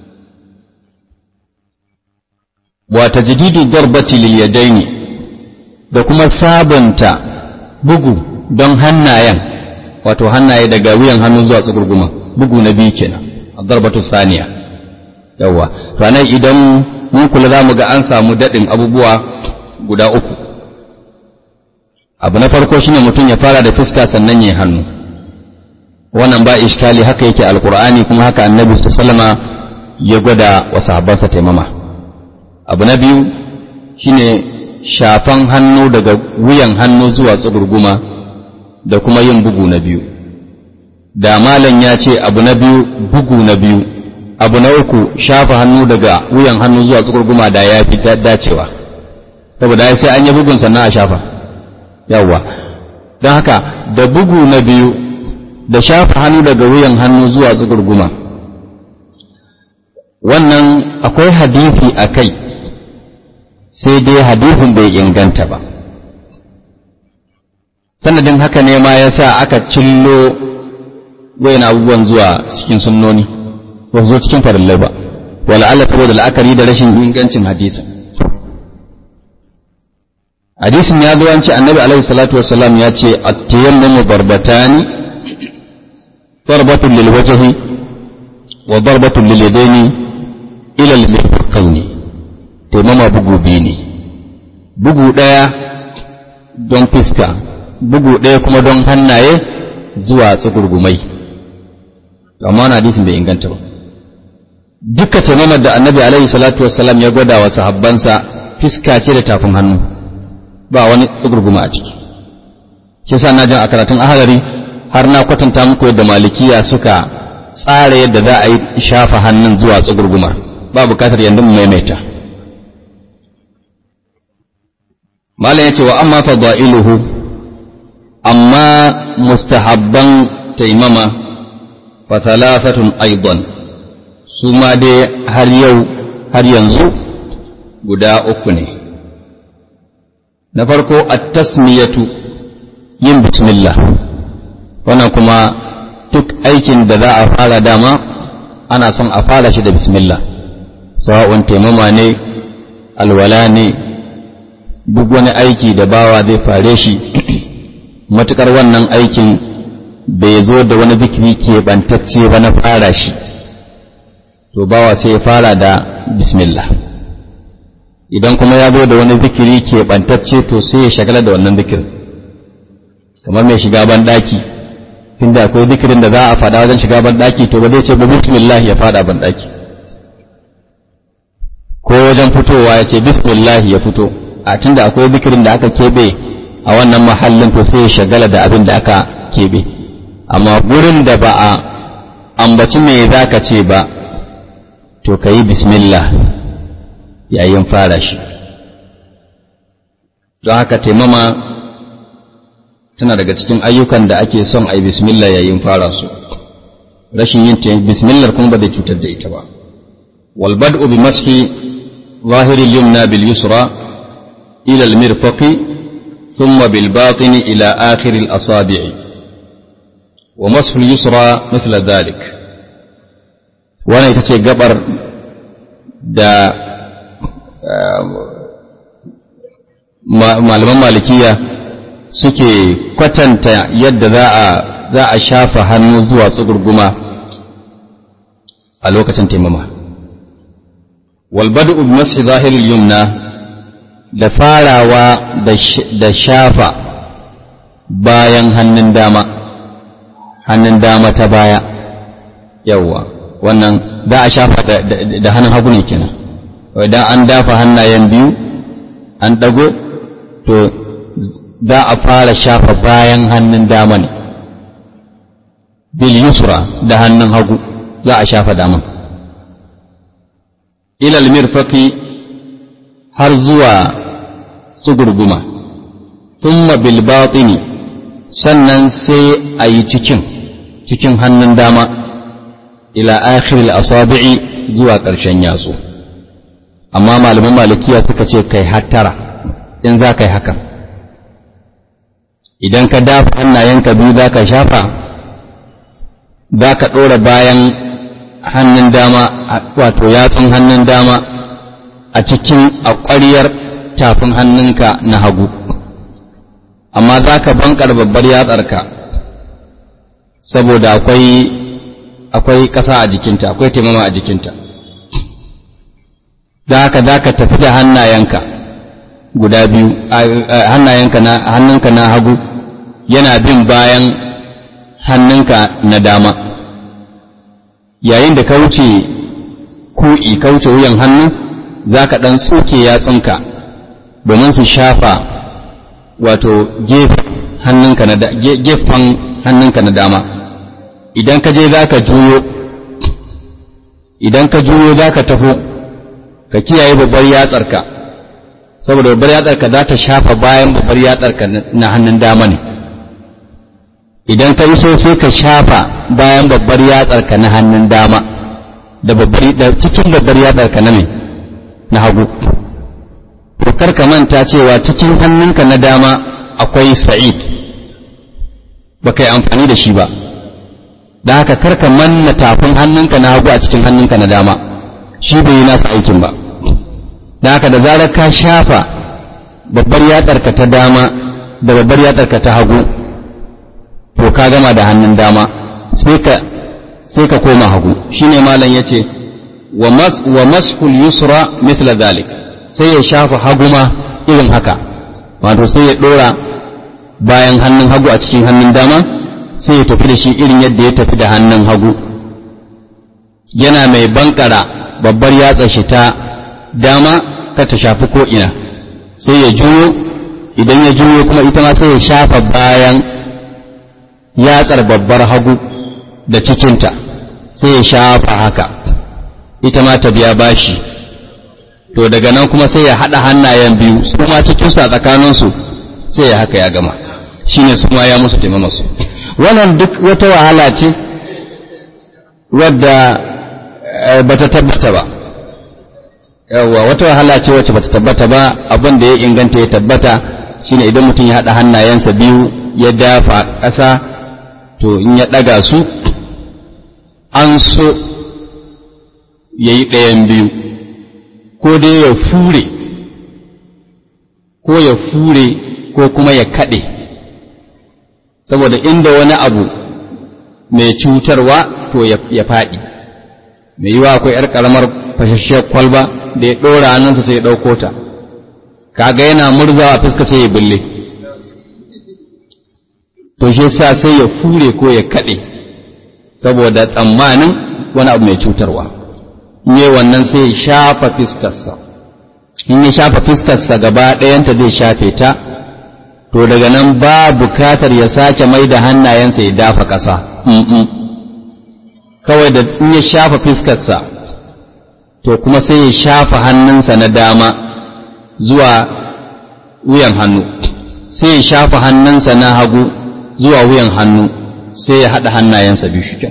wa tajdidu darbati lil yadaini da kuma sabanta bugu don hannayen wato hannaye daga wuyan hannu zuwa tsugurguma bugu na biyu kenan darbatu saniya yawa ranar idan mun kula za mu ga an samu daɗin abubuwa guda uku abu na farko shine mutum ya fara da fuska sannan ya hannu wannan ba iskali haka yake alkur'ani kuma haka annabi sallama ya gwada wa sahabbansa taimama abu na biyu shine shafan hannu daga wuyan hannu zuwa tsugurguma da kuma yin bugu na biyu da malam ya ce abu na biyu bugu na biyu abu na uku shafa hannu daga wuyan hannu zuwa tsukurguma da ya fi dacewa saboda sai an yi bugun sannan a shafa yawwa don haka da bugu na biyu da shafa hannu daga wuyan hannu zuwa tsukurguma wannan akwai hadisi a kai sai dai hadisin bai inganta ba sanadin haka ne ma ya sa aka cillo wayan abubuwan zuwa cikin sunnoni ba zo cikin farillai ba wala'alla saboda la'akari da rashin ingancin hadisin hadisin ya zo an ce annabi alaihi salatu wassalam ya ce at-tayammumu darbatani darbatun lil wajhi wa darbatun lil yadaini ila al mirfaqaini taimama bugu biyu ne bugu daya don fiska bugu daya kuma don hannaye zuwa tsugurgumai amma wannan hadisin bai inganta ba duka taimamar da annabi alaihi salatu wassalam ya gwada wa sahabbansa fiska ce da tafin hannu ba wani tsugurguma a ciki shi sa na jan a karatun ahalari har na kwatanta muku yadda malikiya suka tsara yadda za a yi shafa hannun zuwa tsugurguma ba bukatar yanzu mu maimaita malam yace wa amma fadailuhu amma mustahabban taimama fa thalathatun aidan su ma dai har yau har yanzu guda uku ne na farko at-tasmiyatu yin bismillah wannan kuma duk aikin da za a fara dama ana son a fara shi da bismillah sawa'un taimama ne alwala ne duk wani aiki da bawa zai fare shi matukar wannan aikin bai zo da wani zikiri keɓantacce ba na fara shi to bawa sai ya fara da bismillah idan kuma ya zo da wani zikiri keɓantacce to sai ya shagala da wannan zikirin kamar mai shiga ban ɗaki inda akwai zikirin da za a faɗa wajen shiga ban ɗaki to ba zai ce ba bismillah ya faɗa ban ɗaki ko wajen fitowa ya ce bismillah ya fito a tunda akwai zikirin da aka keɓe a wannan mahallin to sai ya shagala da abin da aka keɓe amma gurin da ba a ambaci me za ka ce ba to ka yi bismillah yayin fara shi don haka taimama tana daga cikin ayyukan da ake son a yi bismillah yayin fara su rashin yin bismillah kuma ba zai cutar da ita ba walbad'u bi mashi zahiril yumna bil yusra ila al mirfaqi thumma bil batini ila akhir al asabi'i wa mashu al yusra mithla dhalik wannan ita ce gabar da malaman malikiya suke kwatanta yadda za a za a shafa hannu zuwa tsugurguma a lokacin taimama walbadu masu zahirul yumna da farawa da shafa bayan hannun dama hannun dama ta baya yawwa wannan za a shafa da hannun hagu ne kenan idan an dafa hannayen biyu an ɗago to za a fara shafa bayan hannun dama ne bil yusra da hannun hagu za a shafa daman ilal mirfaqi har zuwa tsugurguma thumma bil batini sannan sai a yi cikin cikin hannun dama ila akhiril asabi'i zuwa ƙarshen yatsu amma malaman malikiya suka ce kai hattara in za ka yi hakan idan ka dafa hannayenka biyu za ka shafa za ka ɗora bayan hannun dama wato yatsun hannun dama a cikin a ƙwariyar tafin hannunka na hagu amma za ka bankar babbar yatsarka saboda akwai akwai ƙasa a jikinta akwai taimama a jikinta da haka za ka tafi da hannayenka guda biyu hannayenka na hannunka na hagu yana bin bayan hannunka na dama yayin da ka wuce ku'i ka wuce wuyan hannu za ka ɗan tsoke yatsunka domin su shafa wato gefen hannunka na dama idan ka je za ka juyo idan ka juyo za ka taho ka kiyaye babbar yatsarka saboda babbar yatsarka za ta shafa bayan babbar yatsarka na hannun dama ne idan ka yi so sai ka shafa bayan babbar yatsarka na hannun dama da babbar da cikin babbar yatsar ka na me na hagu to kar ka manta cewa cikin hannunka na dama akwai sa'id ba kai amfani da shi ba da haka kar ka manna tafin hannunka na hagu a cikin hannunka na dama shi bai yi nasa aikin ba da haka da zarar ka shafa babbar yatsarka ta dama da babbar yatsarka ta hagu to ka gama da hannun dama sai ka sai ka koma hagu shine malam yace wa mas wa mashul yusra mithla dhalik sai ya shafa hagu ma irin haka wato sai ya dora bayan hannun hagu a cikin hannun dama sai ya tafi da shi irin yadda ya tafi da hannun hagu yana mai bankara babbar yatsa shi ta dama ka ta shafi ko ina sai ya juyo idan ya juyo kuma ita ma sai ya shafa bayan yatsar babbar hagu da cikinta sai ya shafa haka ita ma ta biya bashi to daga nan kuma sai ya haɗa hannayen biyu su ma cikinsu a tsakaninsu sai ya haka ya gama shine su ma ya musu taimamasu wannan duk wata wahala ce wadda ba ta tabbata ba yawwa wata wahala ce wacce ba ta tabbata ba abin da ya inganta ya tabbata shine idan mutum ya haɗa hannayensa biyu ya dafa ƙasa to in ya ɗaga su an so ya yi ɗayan biyu ko dai ya fure ko ya fure ko kuma ya kaɗe saboda inda wani abu mai cutarwa to ya faɗi mai yiwa akwai ‘yar ƙaramar fashashiyar kwalba da ya ɗora hannunsa sai ya ɗauko ta kaga yana murzawa fuska sai ya bulle to shi sa sai ya fure ko ya kaɗe saboda tsammanin wani abu mai cutarwa in yi wannan sai ya shafa fiskarsa in ya shafa fiskarsa gaba ɗayanta zai shafe ta to daga nan ba bukatar ya sake mai da hannayensa ya dafa ƙasa kawai da in ya shafa fiskarsa to kuma sai ya shafa hannunsa na dama zuwa wuyan hannu sai ya shafa hannunsa na hagu zuwa wuyan hannu sai ya haɗa hannayensa biyu shi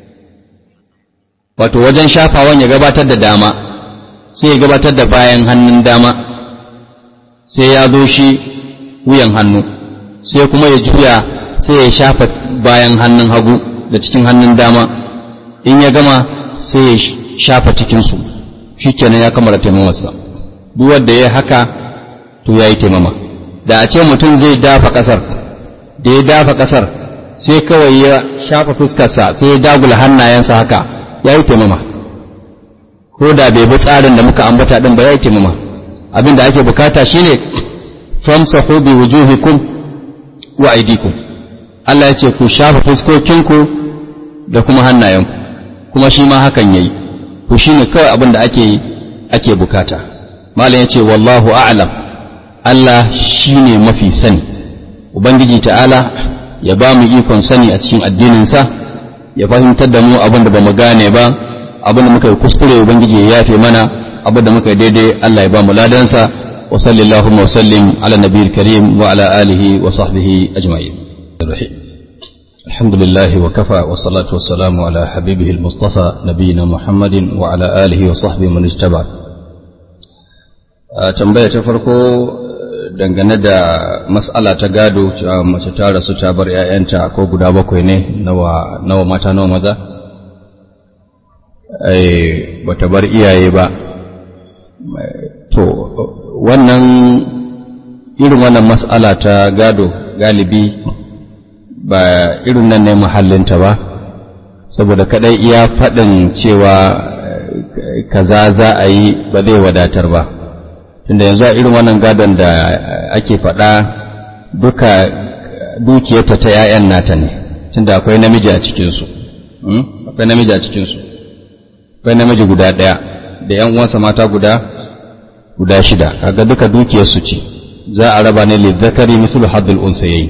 wato wajen shafawan ya gabatar da dama sai ya gabatar da bayan hannun dama sai ya zo shi wuyan hannu sai kuma ya juya sai ya shafa bayan hannun hagu da cikin hannun dama in ya gama sai ya shafa cikinsu shi kenan ya kamara taimamarsa duk wanda ya haka to ya yi taimama da a ce mutum zai dafa ƙasar da ya dafa ƙasar sai kawai ya shafa fuskarsa sai ya dagula hannayensa haka ya yi taimama ko da bai bi tsarin da muka ambata ɗin ba ya yi taimama abin da ake bukata shine famsahu bi wujuhikum wa aydikum Allah ya ce ku shafa fuskokinku da kuma hannayenku kuma shi ma hakan yayi to shine kawai abin da ake ake bukata malam ya ce wallahu a'lam Allah shine mafi sani ubangiji ta'ala ya ba mu ikon sani a cikin addininsa ya fahimtar da mu abin da ba mu gane ba abin da muka yi kuskure ubangiji ya yafe mana abin da muka yi daidai Allah ya ba mu ladansa wa sallallahu wa sallim ala nabiyil karim wa ala alihi wa sahbihi ajma'in الحمد لله وكفى والصلاة والسلام على حبيبه المصطفى نبينا محمد وعلى آله وصحبه من اجتبع tambaya ta farko dangane da matsala ta gado cewa mace ta rasu ta bar 'ya'yanta ko guda bakwai ne nawa nawa mata nawa maza eh bata bar iyaye ba to wannan irin wannan matsala ta gado galibi ba irin nan ne mahallinta ba saboda kadai iya faɗin cewa kaza za a yi ba zai wadatar ba tunda yanzu a irin wannan gadon da ake faɗa duka dukiyarta ta 'ya'yan nata ne tunda akwai namiji a cikinsu akwai namiji a cikinsu akwai namiji guda ɗaya da 'yan uwansa mata guda guda shida kaga duka dukiyarsu ce za a raba ne lizzakari mislu haddul unsayayi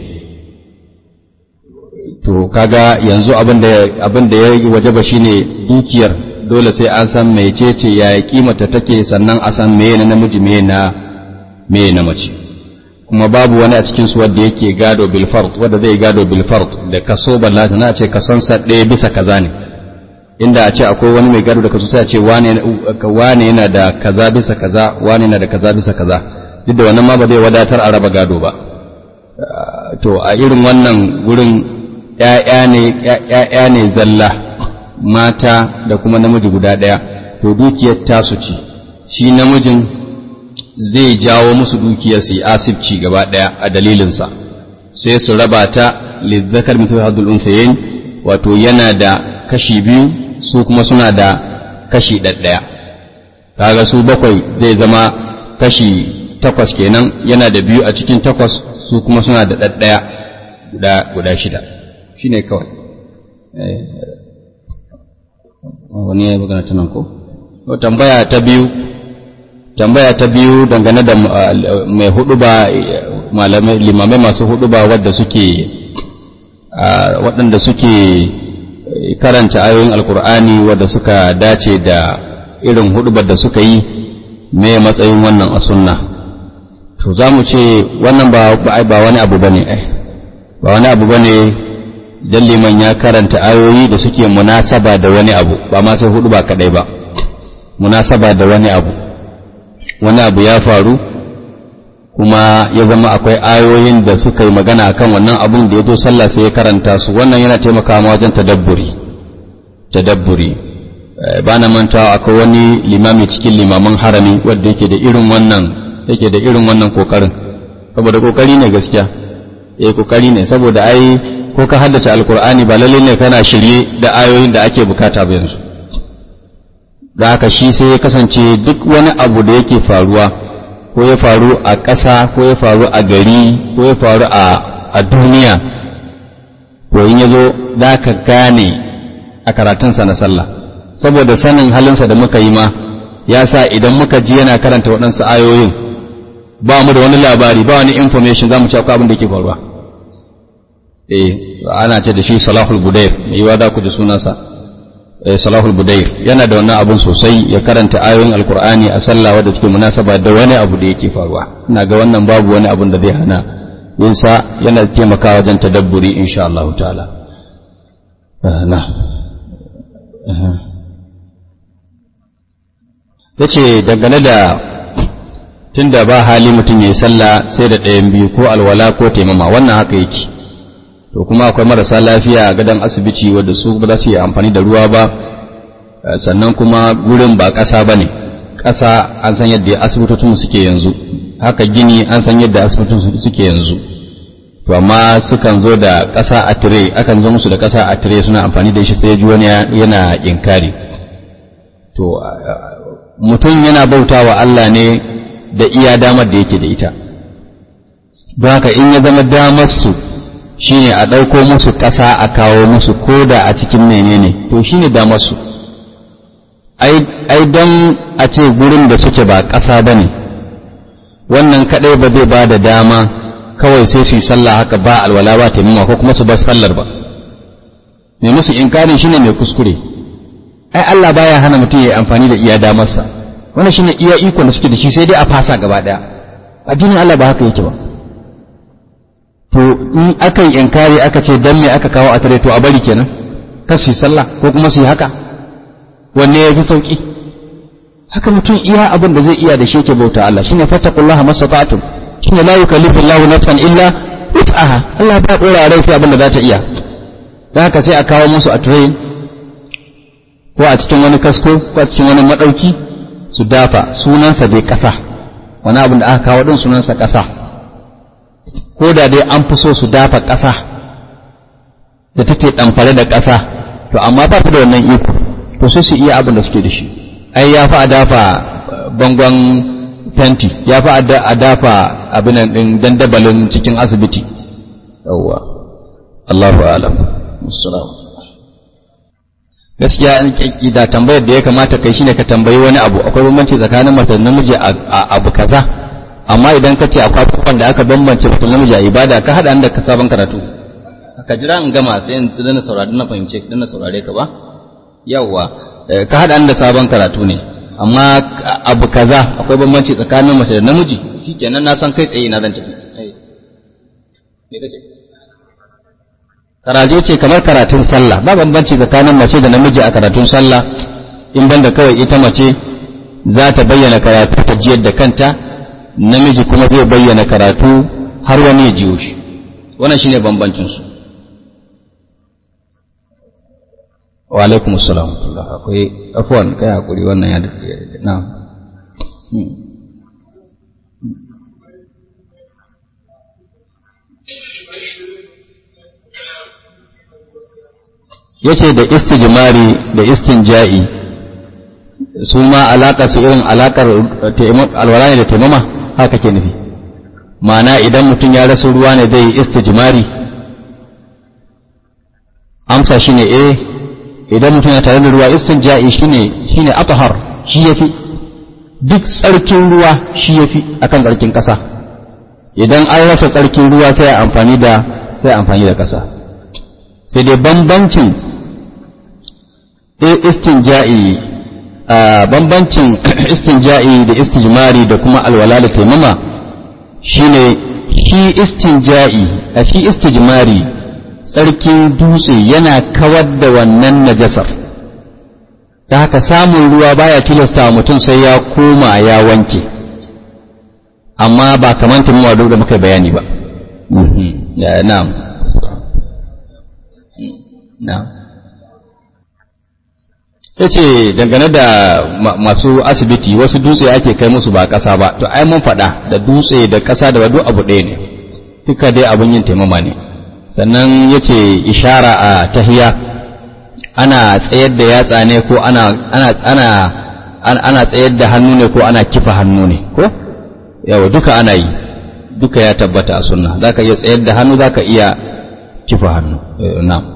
to kaga yanzu abin da ya wajaba shine dukiyar dole sai an san mecece ya kimata take sannan a san meye na namiji meye na meye na mace kuma babu wani a cikin su wanda yake gado bil fard wanda zai gado bil fard da kaso ballata na ce kason sa ɗaya bisa kaza ne inda a ce akwai wani mai gado da kaso sai a ce wane yana da kaza bisa kaza wane yana da kaza bisa kaza duk da wannan ma ba zai wadatar a raba gado ba to a irin wannan gurin ‘ya'ya ne zalla mata da kuma namiji guda ɗaya to dukiyar tasu ce shi namijin zai jawo musu dukiyar su yi asibci gaba ɗaya a dalilinsa sai su raba ta lizzakar mutu hadul unsayin wato yana da kashi biyu su kuma suna da kashi ɗaɗɗaya kaga su bakwai zai zama kashi takwas kenan yana da biyu a cikin takwas su kuma suna da ɗaɗɗaya guda guda shida shi ne kawai wani ya yi magana ta nan ko tambaya ta biyu tambaya ta biyu dangane da mai hudu ba malamai limamai masu hudu ba wadda suke waɗanda suke karanta ayoyin alkur'ani wadda suka dace da irin hudubar da suka yi me matsayin wannan a sunna to za mu ce wannan ba ba wani abu bane ai ba wani abu bane dan liman ya karanta ayoyi da suke munasaba da wani abu ba ma sai hudu ba kadai ba munasaba da wani abu wani abu ya faru kuma ya zama akwai ayoyin da suka yi magana akan wannan abun da ya zo sallah sai ya karanta su wannan yana taimakawa wajen tadabburi tadabburi ba na mantawa akwai wani limami cikin limaman harami wanda yake da irin wannan yake da irin wannan kokarin saboda kokari ne gaskiya eh kokari ne saboda ai ko ka haddace alkur'ani ba lalle ne kana shirye da ayoyin da ake bukata ba yanzu da haka shi sai ya kasance duk wani abu da yake faruwa ko ya faru a ƙasa ko ya faru a gari ko ya faru a duniya to in ya zo za ka gane a karatunsa na sallah saboda sanin halinsa da muka yi ma ya sa idan muka ji yana karanta waɗansu ayoyin ba mu da wani labari ba wani information za mu ci akwai abin da ke faruwa eh ana ce da shi salahul budair mai yiwa da ku ji sunansa salahul budair yana da wannan abun sosai ya karanta ayoyin alkur'ani a sallah wadda suke munasaba da wani abu da yake faruwa ina ga wannan babu wani abun da zai hana yinsa yana taimakawa wajen tadabburi insha Allah ta'ala na yace dangane da tunda ba hali mutum ya yi sallah sai da ɗayan biyu ko alwala ko taimama wannan haka yake to kuma akwai marasa lafiya a gadon asibiti wadda su ba za su yi amfani da ruwa ba sannan kuma gurin ba ƙasa ba ne ƙasa an san yadda asibitocin suke yanzu haka gini an san yadda asibitocin suke yanzu to amma sukan zo da ƙasa a tire akan zo musu da ƙasa a tire suna amfani da shi sai ji wani yana inkari to mutum yana bauta wa Allah ne da iya damar da yake da ita don haka in ya zama damar su shine a ɗauko musu ƙasa a kawo musu koda a cikin menene to shine damar su ai don a ce gurin da suke ba ƙasa ba ne wannan kaɗai ba zai ba da dama kawai sai su yi sallah haka ba alwala ba taimama ko kuma su bar sallar ba mai musu inkarin shine mai kuskure ai Allah baya hana mutum ya yi amfani da iya damarsa wannan shine iya ikon da suke da shi sai dai a fasa gaba ɗaya addinin Allah ba haka yake ba to in aka yi inkari aka ce dan me aka kawo a tare to a bari kenan kar su yi sallah ko kuma su yi haka wanne ya fi sauki haka mutum iya abin da zai iya da shi ke bauta Allah shine fattaqullaha mastata'tum shine la yukallifu Allahu nafsan illa wus'aha Allah ba dora rai sai abin da za ta iya dan haka sai a kawo musu a tray ko a cikin wani kasko ko a cikin wani madauki su dafa sunansa dai kasa wani abin da aka kawo din sunansa kasa ko da dai an fi so su dafa ƙasa da take ɗamfare da ƙasa to amma ba ta da wannan iko to sai su iya abin da suke da shi ai ya fi a dafa bangon fenti ya fi a dafa abin ɗin dandabalin cikin asibiti yawwa Allahu alam gaskiya da tambayar da ya kamata kai shine ka tambayi wani abu akwai bambanci tsakanin mace da namiji a abu kaza amma idan ka ce akwai abubuwan da aka bambance mutum namiji a ibada ka haɗa da ka sabon karatu ka jira in gama sai in na saurari na fahimce dan na saurare ka ba yawwa ka haɗa da sabon karatu ne amma abu kaza akwai bambanci tsakanin mace da namiji shikenan na san kai tsaye na zan tafi me kace karatu ce kamar karatun sallah ba bambanci tsakanin mace da namiji a karatun sallah in banda kawai ita mace za ta bayyana karatu ta jiyar da kanta namiji kuma zai bayyana karatu har wani ya jiyo shi wannan shine bambancin su wa alaikum assalam akwai afwan kai hakuri wannan ya na yace da istijmari da istinja'i su ma alaƙar su irin alaƙar alwala ne da taimama haka ke nufi ma'ana idan mutum ya rasa ruwa ne zai istijmari amsa shine eh idan mutum ya tare da ruwa istinja'i shine shine athhar shi yafi duk tsarkin ruwa shi yafi akan tsarkin ƙasa idan an rasa tsarkin ruwa sai amfani da sai amfani da ƙasa sai dai bambancin istinja'i bambancin istinja'i da istijmari da kuma alwala da taimama shine shi istinja'i a shi istijmari tsarkin dutse yana kawar da wannan najasar ta haka samun ruwa baya tilasta wa mutum sai ya koma ya wanke amma ba kamar taimama duk da muka bayani ba na'am na'am ya ce dangane da masu asibiti wasu dutse ake kai musu ba ƙasa ba to ai mun faɗa da dutse da ƙasa da duk abu ɗaya ne duka dai abin yin taimama ne sannan ya ce ishara a tahiya ana tsayar da yatsa ne ko ana ana ana ana tsayar da hannu ne ko ana kifa hannu ne ko yawa duka ana yi duka ya tabbata a sunna zaka iya tsayar da hannu zaka iya kifa hannu na'am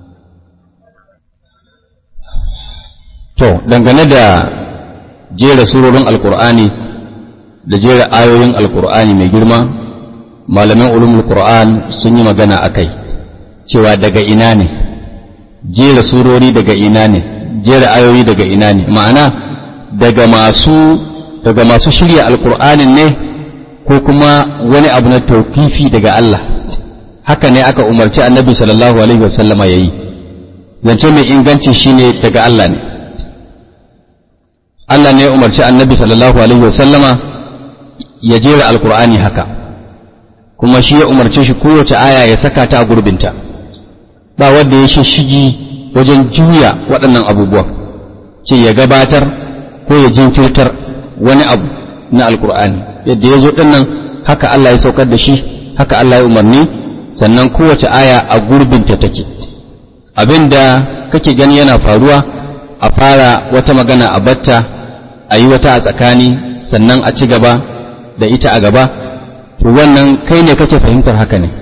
To, dangane da jera surorin Alƙur'ani da jera ayoyin Alƙur'ani mai girma, malaman ulumul Qur'an sun yi magana a kai, cewa daga ina ne, jera surori daga ina ne, jera ayoyi daga ina ne, ma'ana daga masu daga masu shirya Alƙur'anin ne ko kuma wani abu na tauƙifi daga Allah. Haka ne aka umarci annabi sallallahu Alaihi wasallama ya yi, zance mai inganci shine daga Allah ne. Allah ne ya umarci annabi sallallahu alaihi wasallama ya jera alkur'ani haka kuma shi ya umarce shi kowace aya ya saka ta a gurbinta ba wanda ya shishigi wajen juya waɗannan abubuwan ce ya gabatar ko ya jinkirtar wani abu na alkur'ani yadda ya zo ɗinnan haka Allah ya saukar da shi haka Allah ya umarni sannan kowace aya a gurbinta take abinda kake gani yana faruwa a fara wata magana a batta a yi wata a tsakani sannan a ci gaba da ita a gaba to wannan kai ne kake fahimtar haka ne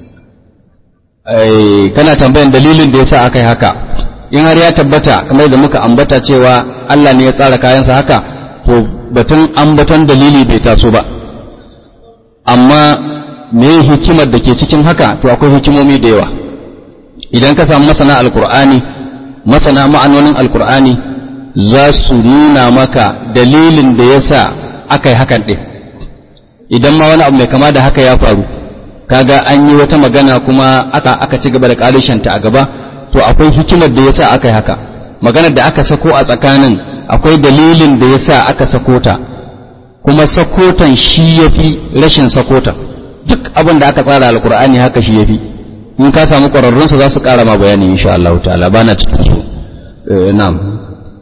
kana tambayan dalilin da yasa aka yi haka in har ya tabbata kamar da muka ambata cewa Allah ne ya tsara kayansa haka to batun ambaton dalili bai taso ba amma me hikimar da ke cikin haka to akwai hikimomi da yawa idan ka samu masana alkur'ani masana ma'anonin alkur'ani za su nuna maka dalilin da ya sa aka yi hakan ɗin idan ma wani abu mai kama da haka ya faru kaga an yi wata magana kuma aka aka ci gaba da ƙarishanta a gaba to akwai hikimar da ya sa aka yi haka maganar da aka sako a tsakanin akwai dalilin da ya sa aka sako ta kuma sakotan shi ya fi rashin sakota duk abin da aka tsara alkur'ani haka shi ya fi in ka samu ƙwararrunsa za su ƙara ma bayani insha Allah ta'ala ba na cikin su na'am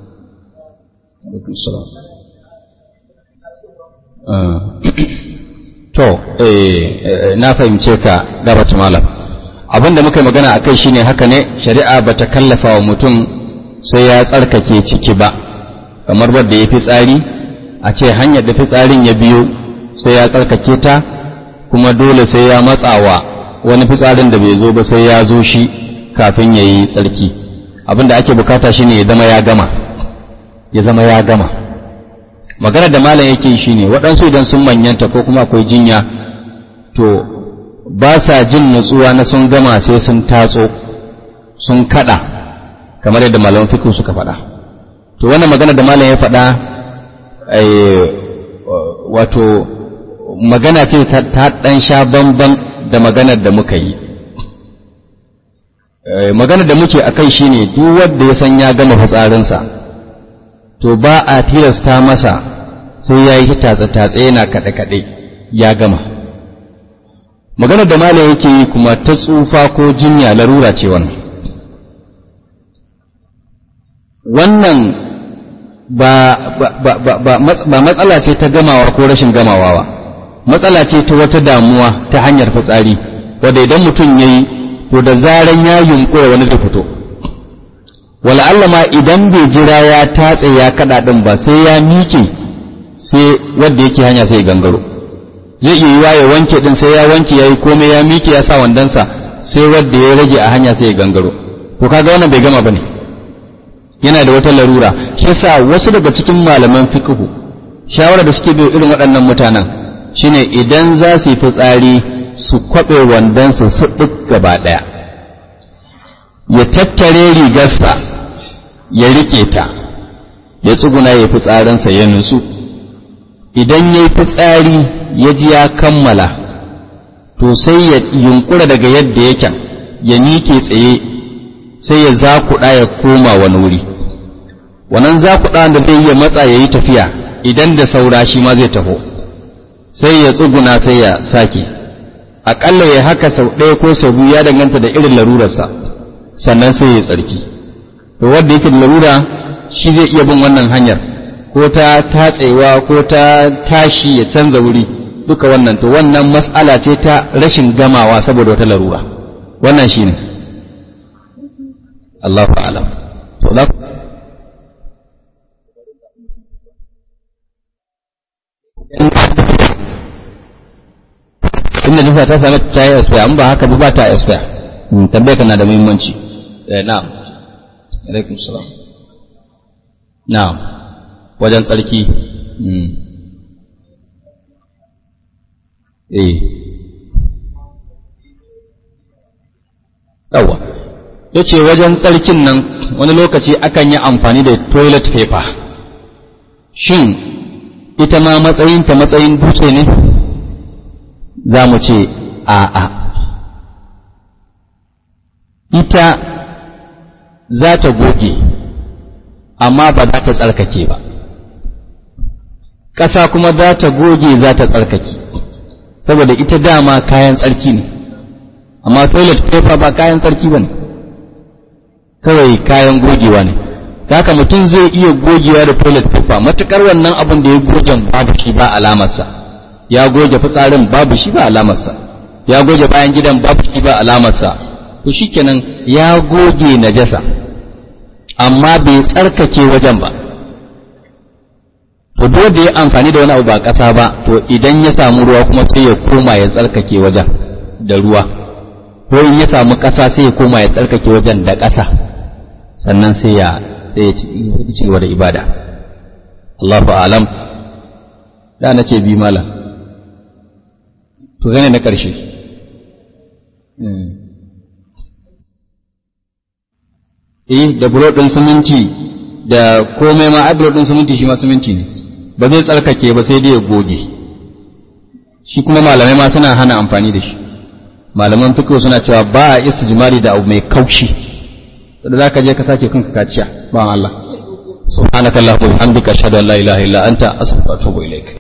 to na fahimce ka gabata malam abinda muka yi magana a kai shine haka ne shari'a ba ta kallafa wa mutum sai ya tsarkake ciki ba kamar wadda ya fi tsari a ce hanyar da fitsarin ya biyo sai ya tsarkake ta kuma dole sai ya matsawa wani fitsarin da bai zo ba sai ya zo shi kafin ya yi tsarki abinda ake bukata shine ya zama ya gama ya zama ya gama magana da malam yake shi ne waɗansu idan sun manyanta ko kuma akwai jinya to ba sa jin nutsuwa na sun gama sai sun tatso sun kada kamar yadda malaman fikin suka faɗa to wannan magana da malam ya faɗa wato magana ce ta ɗan sha bamban da maganar da muka yi magana da muke akai shine duk wanda ya san ya gama fitsarinsa to ba a tilasta masa sai ya yi tatsa-tatsa yana kaɗe-kaɗe ya gama magana da malam yake yi kuma ta tsufa ko jinya larura ce wannan wannan ba, ba matsala ce ta gamawa ko rashin gamawa ba matsala ce ta wata damuwa ta hanyar fitsari wadda idan mutum ya yi to da zaran ya yunkura wani da fito wala ma idan bai jira ya tatse ya kada din ba sai ya miƙe sai wanda yake hanya sai gangaro zai iya yiwa ya wanke din sai ya wanke yayi komai ya miƙe ya sa wandansa sai wanda ya rage a hanya sai ya gangaro to kaga wannan bai gama bane yana da wata larura shi yasa wasu daga cikin malaman fiqhu shawara da suke bai irin waɗannan mutanen shine idan za su yi fitsari su kwabe wandansa su duk gaba daya ya tattare rigarsa ya rike ta ya tsuguna ya fitsarinsa ya nutsu idan ya yi fitsari ya ji ya kammala to sai ya yunkura daga yadda yake ya miƙe tsaye sai ya zakuɗa ya koma wani wuri wannan zakuɗa da zai iya matsa ya yi tafiya idan da saura shi ma zai taho sai ya tsuguna sai ya sake aƙalla ya haka sau ɗaya ko sau biyu ya danganta da irin larurarsa sannan sai ya tsarki to wanda yake da larura shi zai iya bin wannan hanyar ko ta tatsewa ko ta tashi ya canza wuri duka wannan to wannan mas'ala ce ta rashin gamawa saboda wata larura wannan shine Allahu a'lam to za inda nisa ta sami ta yi expire an ba haka ba ta expire tambayar kana da muhimmanci eh na'am alaikum salam na'am wajen tsarki eh yawa ya ce wajen tsarkin nan wani lokaci akan yi amfani da toilet paper shin ita ma matsayinta matsayin dutse ne za mu ce a'a ita za ta goge amma ba za ta tsarkake ba ƙasa kuma za ta goge za ta tsarkake saboda ita dama kayan tsarki ne amma toilet paper ba kayan tsarki ba ne kawai kayan gogewa ne haka mutum zai iya gogewa da toilet paper matukar wannan abin da ya gogen babu shi ba alamarsa ya goge fitsarin babu shi ba alamarsa ya goge bayan gidan babu shi ba alamarsa to shikenan ya goge najasa amma bai tsarkake wajen ba to dole da ya amfani da wani abu ba ƙasa ba to idan ya samu ruwa kuma sai ya koma ya tsarkake wajen da ruwa ko in ya samu ƙasa sai ya koma ya tsarkake wajen da ƙasa sannan sai ya sai ya ci gaba da ibada Allahu a'lam da na ce bi malam to gane na ƙarshe eh da bulo ɗin siminti da komai ma ai bulo ɗin siminti shi ma siminti ne ba zai tsarkake ba sai dai ya goge shi kuma malamai ma suna hana amfani da shi malaman fiqh suna cewa ba a istijmari da abu mai kaushi da zaka je ka sake kanka kaciya ba Allah subhanakallahumma wa bihamdika ashhadu an la ilaha illa anta astaghfiruka wa atubu ilaik